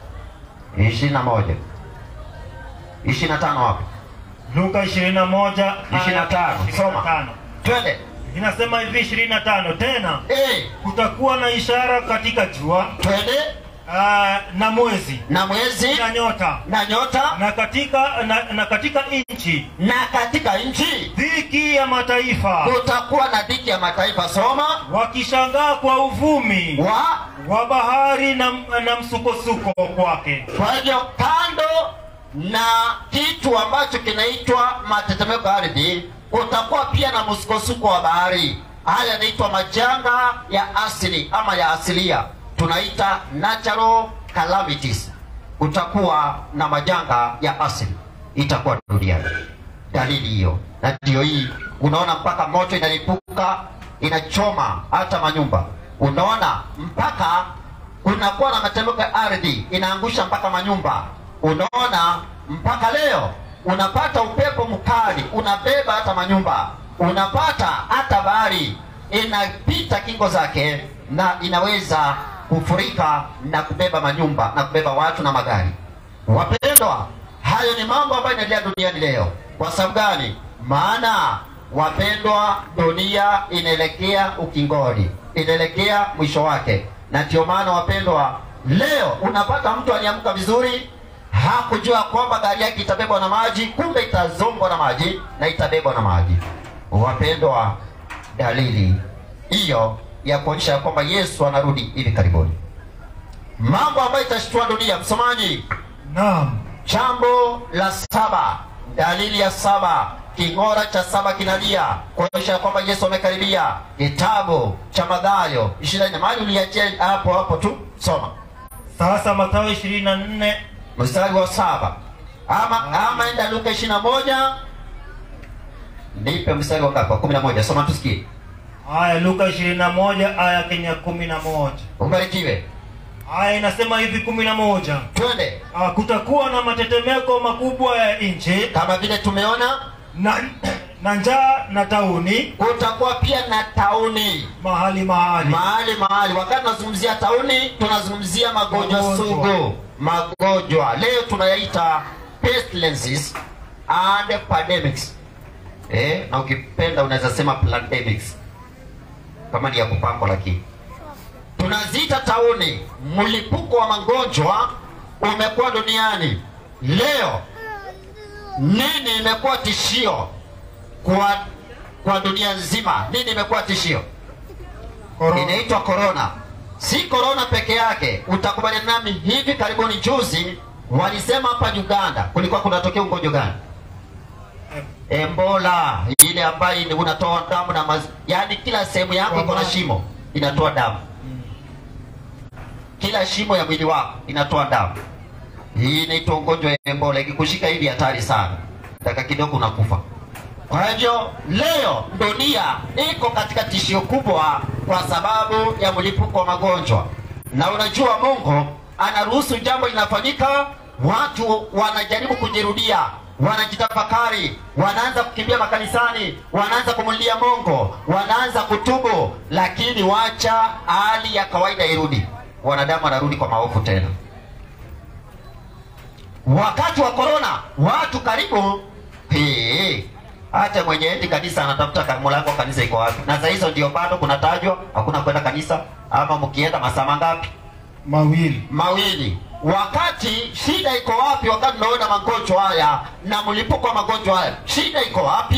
21 25 hapo Luka 21 aya 25 soma, 25. twende. Inasema hivi 25 tena Eh, kutakuwa na ishara katika jua twende ah, na mwezi na mwezi na nyota na nyota na katika na, na katika nchi na katika nchi dhiki ya mataifa kutakuwa na dhiki ya mataifa. Soma wakishangaa kwa uvumi wa wa bahari na, na msukosuko kwake. Kwa hivyo kando na kitu ambacho kinaitwa matetemeko ya ardhi, kutakuwa pia na msukosuko wa bahari. Haya yanaitwa majanga ya asili ama ya asilia, tunaita natural calamities. Kutakuwa na majanga ya asili, itakuwa duniani. Dalili hiyo, na ndio hii unaona, mpaka moto inalipuka inachoma hata manyumba. Unaona mpaka kunakuwa na matetemeko ya ardhi inaangusha mpaka manyumba. Unaona, mpaka leo unapata upepo mkali unabeba hata manyumba, unapata hata bahari inapita kingo zake na inaweza kufurika na kubeba manyumba na kubeba watu na magari. Wapendwa, hayo ni mambo ambayo inaendelea duniani leo. Kwa sababu gani? Maana wapendwa, dunia inaelekea ukingoni, inaelekea mwisho wake, na ndio maana wapendwa, leo unapata mtu aliamka vizuri, hakujua kwamba gari yake itabebwa na maji, kumbe itazongwa na maji na itabebwa na maji. Wapendwa, dalili hiyo ya kuonyesha ya kwamba Yesu anarudi hivi karibuni, mambo ambayo itashtua dunia. Msomaji, Naam. Jambo la saba, dalili ya saba, king'ora cha saba kinalia kuonyesha ya kwamba Yesu amekaribia. Kitabu cha Mathayo ishirini na nne mahali uliachia hapo hapo tu, soma Sasa Mathayo 24 mstari wa saba ama, ama enda Luka ishirini na moja nipe mstari wa ngapi? Wa kumi na moja soma tusikie. aya Luka 21 aya yake ni ya 11. Ubarikiwe, Aya inasema hivi 11. twende. Ah, kutakuwa na matetemeko makubwa ya nchi Kama vile tumeona, na, na njaa na tauni kutakuwa pia na tauni mahali mahali. mahali mahali. Wakati tunazungumzia tauni, tunazungumzia magonjwa Magonjwa. sugu, magonjwa leo tunayaita pestilences and pandemics. Eh, na ukipenda unaweza sema pandemics kama ni ya kupangwa, lakini tunaziita tauni. Mlipuko wa magonjwa umekuwa duniani leo. Nini imekuwa tishio kwa kwa dunia nzima? Nini imekuwa tishio? Korona. inaitwa korona. Si korona peke yake, utakubaliana nami, hivi karibuni juzi walisema hapa Uganda kulikuwa kunatokea ugonjwa gani? Ebola, ile ambayo ni unatoa damu na maz... yaani kila sehemu yako iko na shimo inatoa damu, kila shimo ya mwili wako inatoa damu. Hii inaitwa ugonjwa wa Ebola. Ikikushika hivi hatari sana, dakika kidogo unakufa. Kwa hivyo leo dunia iko katika tishio kubwa kwa sababu ya mlipuko wa magonjwa, na unajua Mungu anaruhusu jambo linafanyika, watu wanajaribu kujirudia, wanajitafakari, wanaanza kukimbia makanisani, wanaanza kumulilia Mungu, wanaanza kutubu, lakini wacha hali ya kawaida irudi, wanadamu wanarudi kwa maovu tena. Wakati wa korona watu karibu Hii, hata mwenye endi kanisa anatafuta ka- mlango wa kanisa iko wapi, na saa hizo ndio bado kunatajwa hakuna kwenda kanisa, ama mkienda masaa mangapi? mawili Mawili. Wakati shida iko wapi? Wakati tunaona magonjwa haya na mlipuko wa magonjwa haya, shida iko wapi?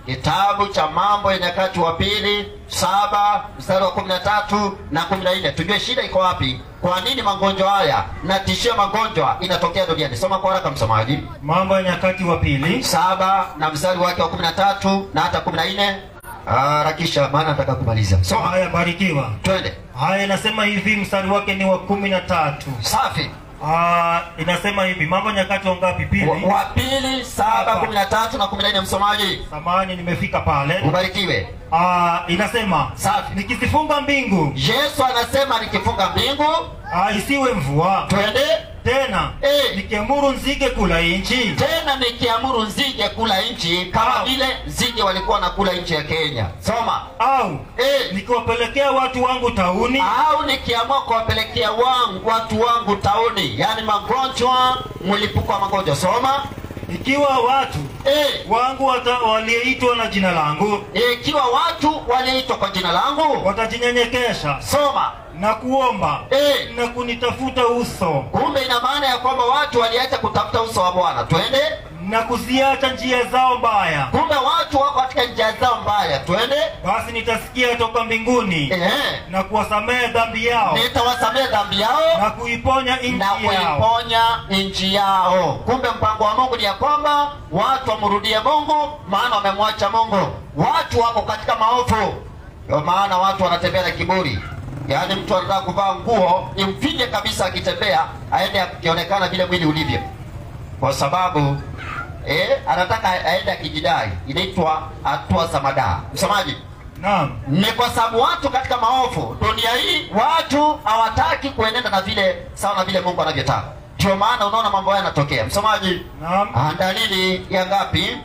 kitabu cha mambo ya nyakati wa pili saba mstari wa kumi na tatu na kumi na nne tujue shida iko wapi kwa nini magonjwa haya na tishio magonjwa inatokea duniani soma kwa haraka msomaji mambo ya nyakati wa pili saba na mstari wake wa kumi na tatu na hata kumi na nne harakisha maana nataka kumaliza soma haya barikiwa twende haya inasema hivi mstari wake ni wa kumi na tatu safi Ah, inasema hivi mambo ya nyakati wangapi pili wa, wa pili saba kumi na tatu na kumi na nne msomaji samani nimefika pale ubarikiwe Ah, inasema Safi. nikizifunga mbingu yesu anasema nikifunga mbingu ah, isiwe mvua twende tena Eh. nikiamuru nzige kula inchi tena nikiamuru nzige kula nchi kama Au. vile nzige walikuwa nakula nchi ya kenya soma au Eh. nikiwapelekea watu wangu tauni au nikiamua kuwapelekea wangu watu wangu tauni yaani magonjwa mlipuko wa magonjwa soma ikiwa watu Eh, wangu wata- walioitwa na jina langu ikiwa watu walioitwa kwa jina langu watajinyenyekesha soma na kuomba Eh. na kunitafuta uso kumbe ina maana ya kwamba watu waliacha kutafuta uso wa bwana twende na kuziacha njia zao mbaya kumbe watu wako katika njia zao mbaya twende basi nitasikia toka mbinguni Ehe. na kuwasamehe dhambi yao nitawasamehe dhambi yao na kuiponya nchi na yao kuiponya nchi yao kumbe mpango wa mungu ni ya kwamba watu wamrudie mungu maana wamemwacha mungu watu wako katika maovu ndio maana watu wanatembea na kiburi yaani mtu anataka kuvaa nguo imfinye kabisa akitembea aende akionekana vile mwili ulivyo kwa sababu eh, anataka aende akijidai inaitwa hatua za madaa msomaji naam ni kwa sababu watu katika maovu dunia hii watu hawataki kuenenda na vile sawa na vile mungu anavyotaka ndio maana unaona mambo haya yanatokea msomaji naam ah, dalili ya ngapi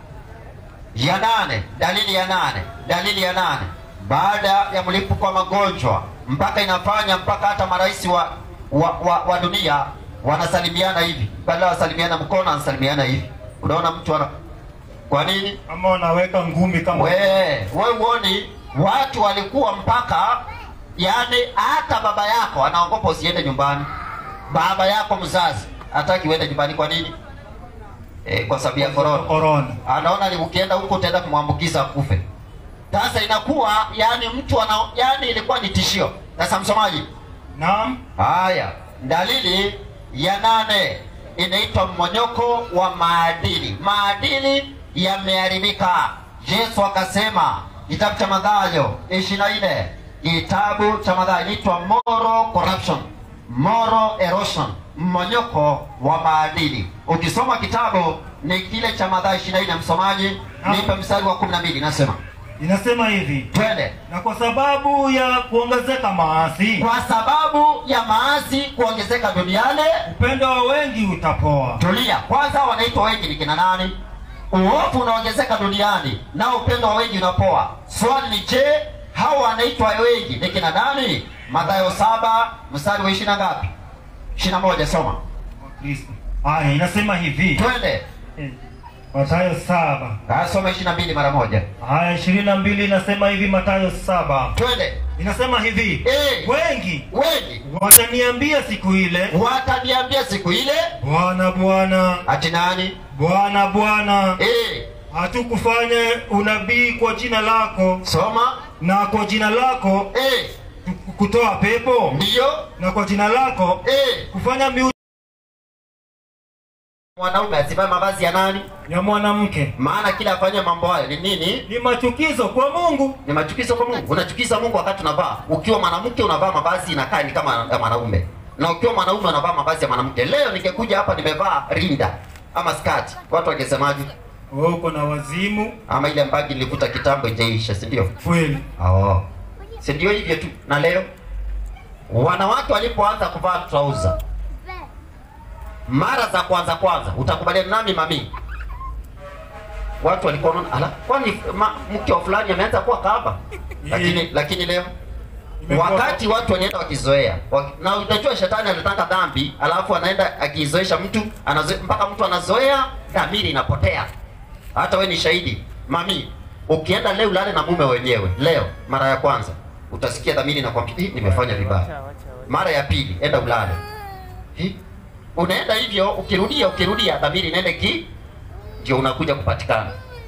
ya nane dalili ya nane dalili ya nane baada ya mlipuko wa magonjwa mpaka inafanya mpaka hata marais wa, wa, wa, wa dunia wanasalimiana hivi badala wasalimiana mkono anasalimiana hivi unaona mtu ana kwa nini ama wanaweka ngumi kama we we uoni watu walikuwa mpaka yani hata baba yako anaogopa usiende nyumbani baba yako mzazi hataki uende nyumbani kwa nini e, kwa sababu ya korona korona anaona ni ukienda huko utaenda kumwambukiza akufe sasa inakuwa yani mtu ana yani ilikuwa ni tishio sasa msomaji naam haya dalili ya nane inaitwa mmonyoko wa maadili maadili yameharibika yesu akasema kitabu cha madhayo ishiri na nne kitabu cha madhayo inaitwa moral corruption moral erosion mmonyoko wa maadili ukisoma kitabu ni kile cha madhayo ishiri na nne msomaji nipe mstari wa kumi na mbili nasema inasema hivi twende na kwa sababu ya kuongezeka maasi kwa sababu ya maasi kuongezeka duniani upendo wa wengi utapoa tulia kwanza wanaitwa wengi ni kina nani uovu unaongezeka duniani na upendo wa wengi unapoa swali ni je hawa wanaitwa wengi ni kina nani madhayo saba mstari wa ishiri na ngapi ishiri na moja soma Kristo. haya inasema hivi twende Eh, Mathayo saba Ah, soma ishiri na mbili mara moja haya ishirini na mbili inasema hivi Mathayo saba twende inasema hivi Eh. wengi wengi wataniambia siku ile wataniambia siku ile bwana bwana ati nani bwana bwana eh, hatukufanya unabii kwa jina lako soma na kwa jina lako eh, tu- kutoa pepo ndiyo na kwa jina lako eh, kufanya miu mwanaume asivae mavazi ya nani ya mwanamke maana kila afanye mambo hayo ni nini ni machukizo kwa mungu ni machukizo kwa mungu unachukiza mungu wakati unavaa ukiwa mwanamke unavaa mavazi inakaa ni kama ya mwanaume na ukiwa mwanaume unavaa mavazi ya mwanamke leo ningekuja hapa nimevaa rinda ama skati watu wangesemaje wewe uko na wazimu ama ile mbagi nilivuta kitambo ijaisha si ndio kweli oh. si ndio hivyo tu na leo wanawake walipoanza kuvaa trouser mara za kwanza kwanza utakubaliana nami mami watu walikuwa wanaona ala kwani ma- mke wa fulani ameanza kuwa kahaba lakini lakini leo Imekuwa- wakati watu wanaenda wakizoea waki- na unajua shetani anataka dhambi alafu anaenda akizoesha mtu anazoe, mpaka mtu anazoea dhamiri inapotea hata we ni shahidi mami ukienda leo ulale na mume wenyewe leo mara ya kwanza utasikia dhamiri inakwambia "Ih, nimefanya vibaya mara ya pili enda ulale Hi? unaenda hivyo ukirudia ukirudia dhamiri inaenda ki ndio unakuja kupatikana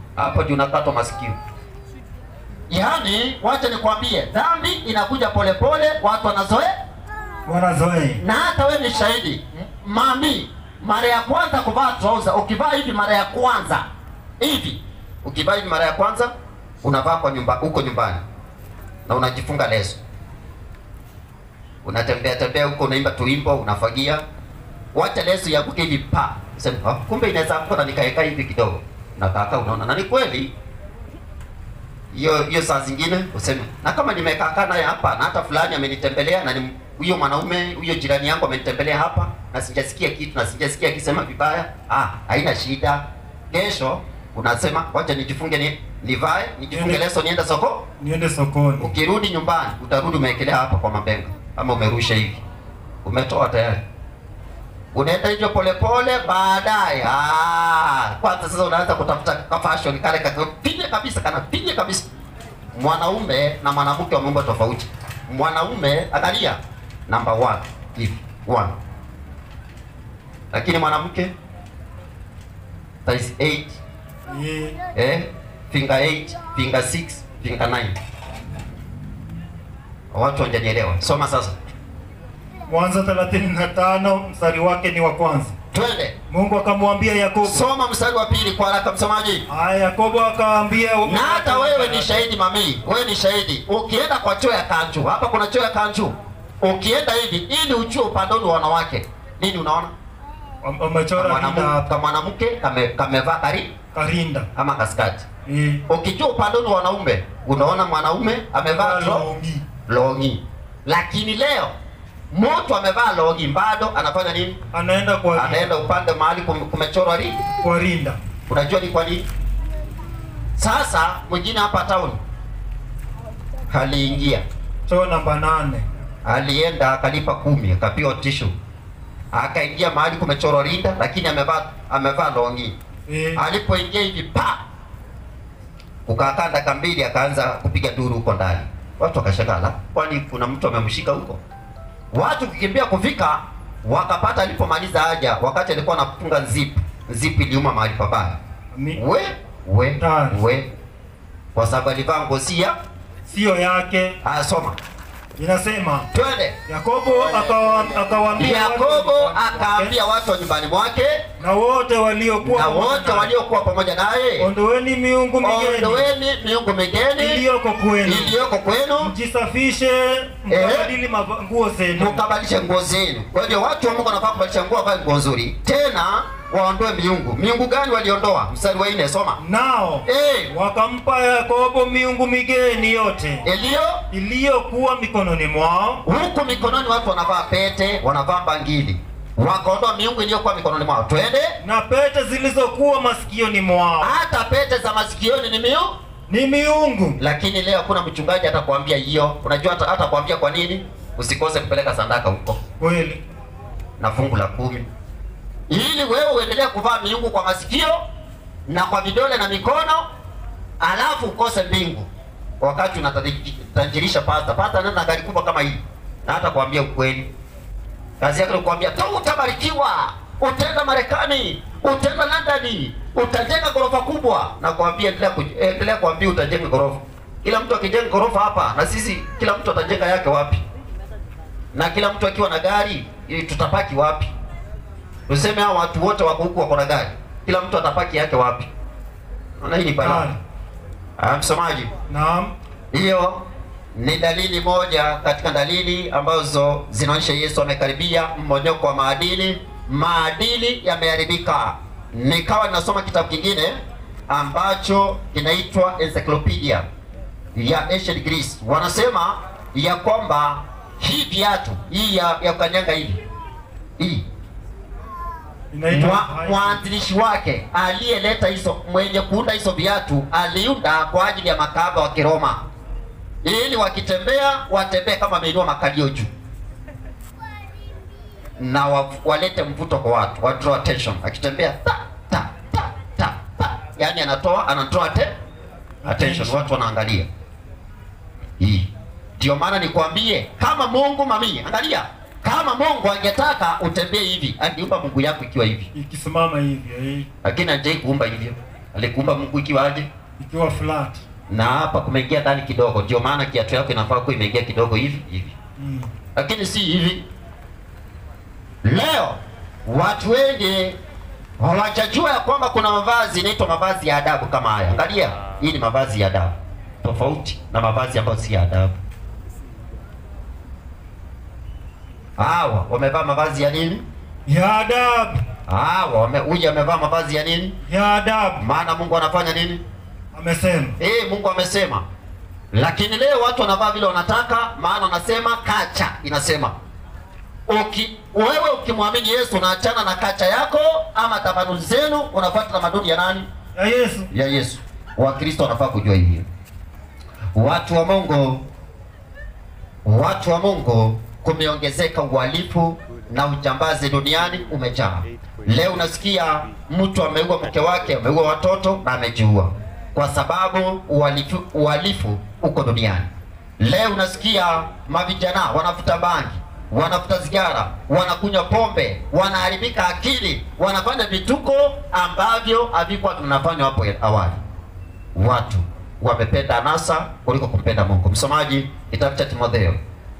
hapo juu unakatwa masikio. Yaani, wacha nikwambie, dhambi inakuja polepole, watu wanazoea wanazoea na hata wewe ni shahidi mami mara ya kwanza kuvaa trouser ukivaa hivi mara ya kwanza hivi ukivaa hivi mara ya kwanza unavaa kwa nyumba huko nyumbani na unajifunga leso unatembea tembea huko unaimba tuimbo unafagia wacha leso yakuke hivi pa sema "Ah, kumbe inaweza kuwa na nikaeka hivi kidogo na kaka unaona na ni kweli hiyo hiyo saa zingine useme na kama nimekaa naye hapa na hata fulani amenitembelea na ni huyo mwanaume huyo jirani yangu amenitembelea hapa na sijasikia kitu na sijasikia akisema vibaya ah haina shida kesho unasema wacha nijifunge ni nivae nijifunge Niende- leso niende soko niende sokoni ukirudi nyumbani utarudi umeekelea hapa kwa mabenga ama umerusha hivi umetoa tayari unaenda hivyo polepole baadaye ah, kwanza sasa unaanza kutafuta ka fashion kale kakapige kabisa kana pige kabisa mwanaume na mwanamke wameumba tofauti mwanaume angalia number one hivi one lakini mwanamke size 8 Eh, eh, finger 8 finger 6 finger 9 watu wanjanielewa soma sasa Mwanzo 35 mstari wake ni wa kwanza. twende Mungu akamwambia Yakobo. soma mstari wa pili kwa haraka msomaji Aya, Yakobo akaambia na hata wewe ni shahidi mami wewe ni shahidi ukienda kwa choo ya kanju hapa kuna choo ya kanju ukienda hivi ili ujue upandoni wa wanawake nini unaona Wam- wamechora rinda Mwanamu- hapa ka mwanamke kame- kamevaa kari karinda. ama kaskati Eh, ukijua upandoni wa wanaume unaona mwanaume amevaa tro- longi. longi lakini leo mtu amevaa longi bado anafanya nini Anaenda kwa anaenda upande mahali kum- kumechorwa ri kwa rinda. unajua ni kwa nini sasa mwingine hapa town aliingia Choo namba nane. alienda akalipa kumi akapiwa tishu akaingia mahali kumechorwa rinda lakini amevaa amevaa longi Eh, alipoingia hivi pa kukakaa dakika mbili akaanza kupiga duru huko ndani watu wakashangala kwani kuna mtu amemshika huko watu kukimbia kufika wakapata alipomaliza haja wakati alikuwa anafunga zip zip iliuma mahali pabaya mi- we we Tari. we kwa sababu alivaa ngosia sio yake. asoma Inasema twende Yakobo akawa- akawaambia yakobo watu- akaambia watu wa nyumbani mwake na wote waliokuwa na pamoja wote naye, waliokuwa pamoja naye ondoeni miungu migeni ondoweni miungu migeni iliyoko kwenu, iliyoko kwenu mjisafishe mkabadili mava- nguo zenu. mukabadilishe nguo zenu. Kwa hiyo watu wa Mungu wanafaa kubadilisha nguo, wavae nguo nzuri, tena waondoe miungu. Miungu gani waliondoa? Mstari wa nne, soma. Nao Eh, wakampa Yakobo miungu migeni yote iliyo iliyokuwa mikononi mwao, huku mikononi, watu wanavaa pete, wanavaa bangili, wakaondoa miungu iliyokuwa mikononi mwao. Twende, na pete zilizokuwa masikioni mwao hata pete za masikioni ni miungu. ni miungu. Lakini leo hakuna mchungaji atakwambia hiyo. Unajua hata atakwambia kwa nini? Usikose kupeleka sadaka huko Kweli na fungu la kumi ili wewe uendelee kuvaa miungu kwa masikio na kwa vidole na mikono, alafu ukose mbingu wakati unatajirisha pasta. Pasta anaenda na gari kubwa kama hii, na hata kuambia ukweli, kazi yake ni kuambia tu utabarikiwa, utaenda Marekani, utaenda London, utajenga ghorofa kubwa, na kuambia endelea kuj- endelea kuambia utajenga ghorofa. Kila mtu akijenga ghorofa hapa, na sisi kila mtu atajenga yake wapi? Na kila mtu akiwa na gari, ili tutapaki wapi? Tuseme hao watu wote wako huku wako na gari, kila mtu atapaki yake wapi? Naona hii ni balaa. Gari. Ah, msomaji, naam, hiyo ni dalili moja katika dalili ambazo zinaonyesha Yesu amekaribia mmonyoko wa maadili. Maadili yameharibika. Nikawa ninasoma kitabu kingine ambacho kinaitwa Encyclopedia ya Ancient Greece. Wanasema ya kwamba hii viatu hii ya, ya kanyanga hivi hii inaitwa Mwa- mwanzilishi wake aliyeleta hizo mwenye kuunda hizo viatu aliunda kwa ajili ya makahaba wa Kiroma ili wakitembea watembee kama ameinua makalio juu na wa, walete mvuto kwa watu wa draw attention akitembea ta ta ta ta ta yani anatoa anatoa te attention watu wanaangalia hii ndio maana nikwambie kama Mungu mami angalia kama Mungu angetaka utembee hivi angeumba Mungu yako ikiwa hivi ikisimama hivyo eh. lakini hajai kuumba hivyo Alikuumba Mungu ikiwaje? ikiwa flat Na hapa kumeingia ndani kidogo, ndio maana kiatu yako inafaa kuwa imeingia kidogo hivi hivi, mm. lakini si hivi. Leo watu wengi hawajajua ya kwamba kuna mavazi inaitwa mavazi ya adabu kama haya. Angalia, hii ni mavazi ya adabu, tofauti na mavazi ambayo si ya adabu. Hawa wamevaa mavazi ya nini? ya adabu Hawa wame, huyu amevaa mavazi ya nini? ya adabu Maana Mungu anafanya nini? amesema Eh, Mungu amesema. Lakini leo watu wanavaa vile wanataka, maana wanasema kacha inasema. Uki, wewe ukimwamini Yesu unaachana na kacha yako ama tamaduni zenu, unafuata tamaduni ya nani? ya Yesu Ya Yesu. Wakristo wanafaa kujua hivyo. Watu wa Mungu, watu wa Mungu, kumeongezeka uhalifu na ujambazi duniani umejaa. Leo unasikia mtu ameua mke wake, ameua watoto na amejiua kwa sababu uhalifu, uhalifu uko duniani. Leo unasikia mavijana wanavuta bangi, wanavuta sigara, wanakunywa pombe, wanaharibika akili, wanafanya vituko ambavyo havikuwa vinafanywa hapo awali. Watu wamependa anasa kuliko kumpenda Mungu. Msomaji, kitabu cha Timotheo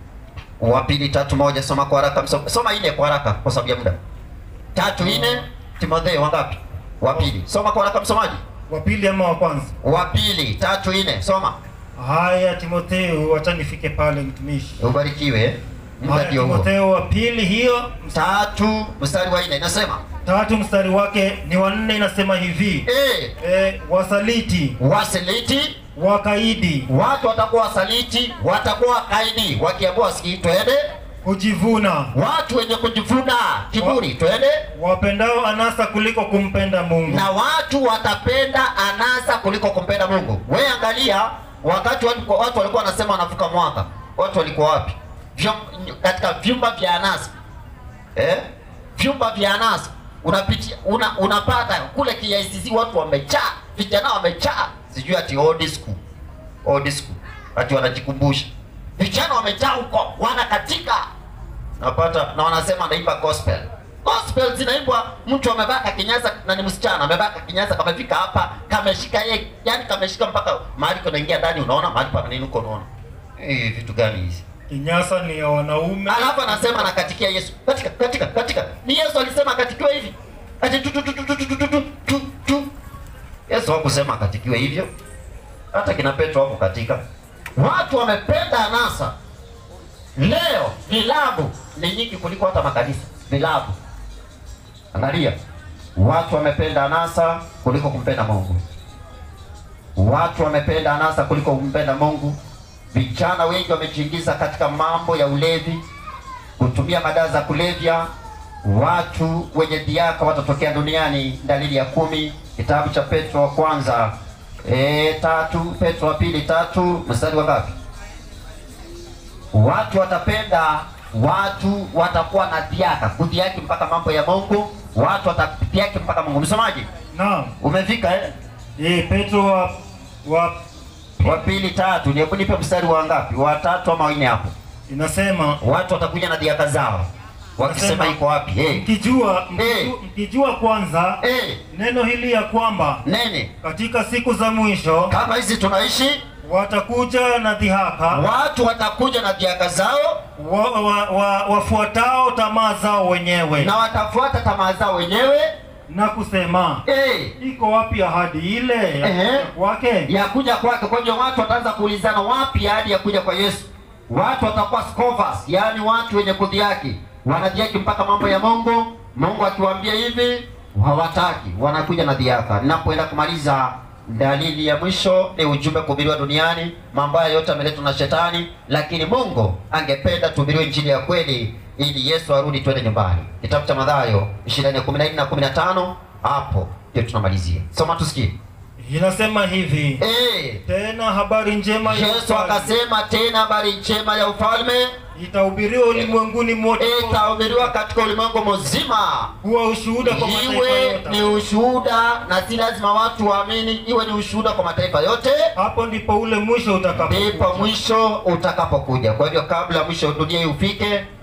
wa pili tatu moja, soma kwa haraka, mso- soma ine kwa haraka kwa sababu ya muda. Tatu ine, Timotheo wangapi? Wa pili, soma kwa haraka msomaji. wa pili ama wa kwanza Wa pili tatu ine, soma. haya Timotheo wacha nifike pale mtumishi Ubarikiwe. Muda haya ndio huo. Timotheo wa pili hiyo Tatu mstari wa ine inasema tatu mstari wake ni wanne inasema hivi eh, e, wasaliti wasaliti wakaidi watu watakuwa wasaliti, watakuwa wakaidi, wakiambiwa wasikii, twende. kujivuna Watu wenye kujivuna, kiburi, twende. wapendao anasa kuliko kumpenda Mungu na watu watapenda anasa kuliko kumpenda Mungu. We angalia, wakati watu, watu walikuwa wanasema wanavuka mwaka, watu walikuwa wapi? Vyum, katika vyumba vya anasa eh? vyumba vya anasa unapitia una, unapata kule KICC watu wamejaa, vijana wamejaa, sijui ati old school, old school, ati wanajikumbusha, vijana wamejaa huko, wanakatika napata na wanasema naimba gospel gospel zinaimbwa mtu amevaa kakinyasa na ni msichana amevaa kakinyasa kamefika hapa kameshika ye yani kameshika mpaka mahali kunaingia ndani unaona mahali pa nini uko unaona eh vitu gani hizi kinyasa ni ya wanaume alafu anasema nakatikia Yesu katika katika katika ni Yesu alisema akatikiwe hivi ati tu tu tu tu tu tu tu tu tu tu Yesu hakusema akatikiwe hivyo hata kina Petro hapo katika watu wamependa anasa leo vilabu ni nyingi kuliko hata makanisa vilabu angalia watu wamependa anasa kuliko kumpenda Mungu watu wamependa anasa kuliko kumpenda Mungu vijana wengi wamejiingiza katika mambo ya ulevi kutumia madawa za kulevya watu wenye dhiaka watatokea duniani dalili ya kumi kitabu cha petro wa kwanza e, tatu petro wa pili tatu mstari wa ngapi watu watapenda watu watakuwa na dhiaka kudhiaki mpaka mambo ya mungu watu watadhiaki mpaka mungu msomaji naam umefika eh? e, Petro wa, wa wa pili tatu hebu nipe mstari wa ngapi wa tatu ama wanne hapo inasema watu watakuja na dhiaka zao wakisema Nasema- iko wapi hey. mkijua Eh. mkijua, mkijua kwanza hey. neno hili ya kwamba nene katika siku za mwisho kama hizi tunaishi watakuja na dhihaka watu watakuja na dhiaka zao wa, wa, wa, wafuatao tamaa zao wenyewe na watafuata tamaa zao wenyewe na kusema hey. iko wapi ahadi ile ya Ehe. kuja kwake ya kuja kwake. Kwa hiyo watu wataanza kuulizana wapi ahadi ya kuja kwa Yesu. Watu watakuwa scoffers, yaani watu wenye kudhiaki, wanadhiaki mpaka mambo ya Mungu. Mungu akiwaambia hivi hawataki, wanakuja na dhiaka. Ninapoenda kumaliza, dalili ya mwisho ni ujumbe kuhubiriwa duniani. Mambo haya yote yameletwa na Shetani, lakini Mungu angependa tuhubiriwe injili ya kweli ili Yesu arudi twende nyumbani. Kitabu cha Mathayo 24:14 na 15, hapo ndio tunamalizia. Soma tusikie. inasema hivi Eh, tena habari njema ya Yesu ufalme akasema tena habari njema ya ufalme itahubiriwa ulimwenguni mote itahubiriwa katika ulimwengu mzima, kuwa ushuhuda kwa mataifa iwe ni yote ushuhuda, na si lazima watu waamini, iwe ni ushuhuda kwa mataifa yote, hapo ndipo ule mwisho ndipo utakapokuja mwisho utakapokuja. Kwa hivyo kabla mwisho wa dunia hii ufike,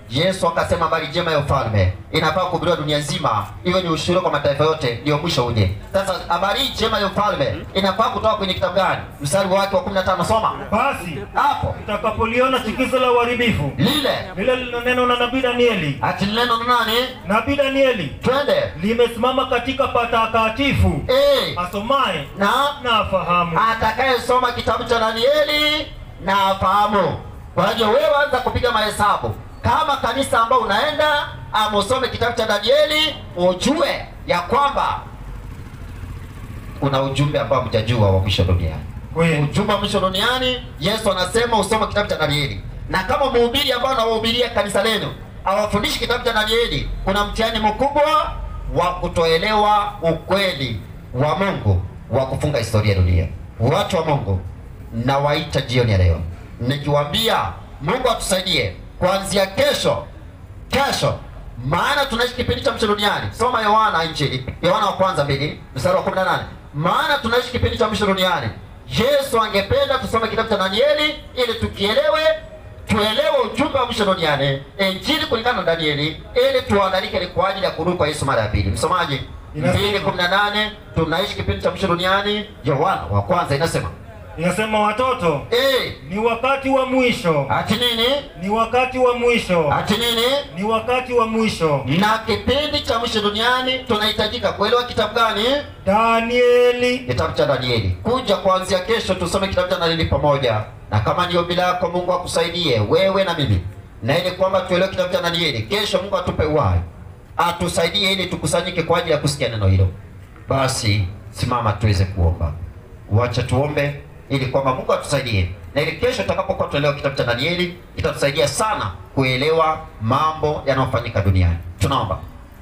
Yesu akasema habari njema ya ufalme inafaa kuhubiriwa dunia nzima, iwe ni ushuhuda kwa mataifa yote, ndio mwisho uje. Sasa habari hii njema ya ufalme inafaa kutoka kwenye kitabu gani? Mstari wake wa 15 soma Basi hapo, utakapoliona chukizo la uharibifu lile lile lililonenwa na nabii Danieli, ati neno na nani? nabii Danieli Twende limesimama katika patakatifu, eh, asomaye na na afahamu. atakayesoma kitabu cha Danieli na afahamu. Kwa hivyo wewe anza kupiga mahesabu kama kanisa ambao unaenda ama usome kitabu cha Danieli, ujue ya kwamba kuna ujumbe ambao mjajua wa mwisho duniani. Kweli. Ujumbe wa mwisho duniani, Yesu anasema usome kitabu cha Danieli, na kama mhubiri ambao anawahubiria kanisa lenu awafundishi kitabu cha Danieli, kuna mtihani mkubwa wa kutoelewa ukweli wa Mungu wa kufunga historia ya dunia. Watu wa Mungu, nawaita jioni ya leo nikiwaambia Mungu atusaidie kuanzia kesho, kesho maana tunaishi kipindi cha mwisho duniani. Soma Yohana Injili, Yohana wa kwanza mbili mstari wa 18. Maana tunaishi kipindi cha mwisho duniani. Yesu angependa tusome kitabu cha Danieli ili tukielewe, tuelewe ujumbe wa mwisho duniani, Injili kulingana na Danieli, ili tuandalike kwa ajili ya kurudi kwa Yesu mara ya pili. Msomaji, Inasema- 2:18 tunaishi kipindi cha mwisho duniani. Yohana wa kwanza inasema Inasema watoto, eh, ni wakati wa mwisho, ati nini? ni wakati wa mwisho, Ati nini? ni wakati wa mwisho. na kipindi cha mwisho duniani tunahitajika kuelewa kitabu gani? Danieli Kitabu cha Danieli. Kuja kuanzia kesho tusome kitabu cha Danieli pamoja, na kama ni ombi lako, Mungu akusaidie wewe na mimi, na ili kwamba tuelewe kitabu cha Danieli. Kesho Mungu atupe uhai, atusaidie ili tukusanyike kwa ajili ya kusikia neno hilo. Basi simama tuweze kuomba. Wacha tuombe ili kwamba Mungu atusaidie, na ili kesho tutakapokuwa tuelewa kitabu cha Danieli kitatusaidia sana kuelewa mambo yanayofanyika duniani. Tunaomba.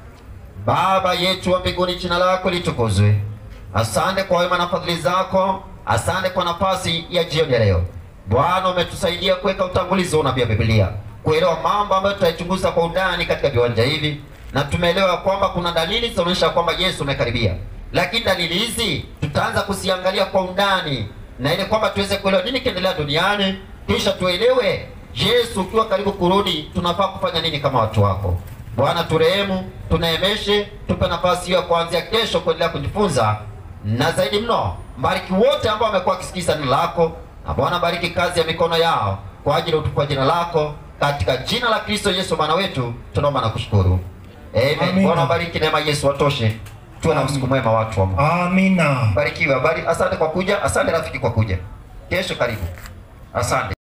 Baba yetu wa mbinguni, jina lako litukuzwe. Asante kwa wema na fadhili zako, asante kwa nafasi ya jioni ya leo. Bwana, umetusaidia kuweka utangulizi wa unabii wa Biblia, kuelewa mambo ambayo tutaichunguza kwa undani katika viwanja hivi, na tumeelewa kwamba kuna dalili zinaonyesha kwamba Yesu umekaribia, lakini dalili hizi tutaanza kuziangalia kwa undani, na ili kwamba tuweze kuelewa nini kiendelea duniani, kisha tuelewe Yesu ukiwa karibu kurudi, tunafaa kufanya nini kama watu wako. Bwana turehemu, tunaemeshe, tupe nafasi hiyo ya kuanzia kesho kuendelea kujifunza, na zaidi mno, bariki wote ambao wamekuwa wakisikiza neno lako, na Bwana bariki kazi ya mikono yao kwa ajili ya utukufu wa jina lako, katika jina la Kristo Yesu Bwana wetu tunaomba na kushukuru, amen. Amina. Bwana bariki, neema ya Yesu watoshe, tuwe na usiku mwema watu wa Mungu. Amina. Barikiwe, habari. Asante kwa kuja, asante rafiki kwa kuja. Kesho karibu, asante.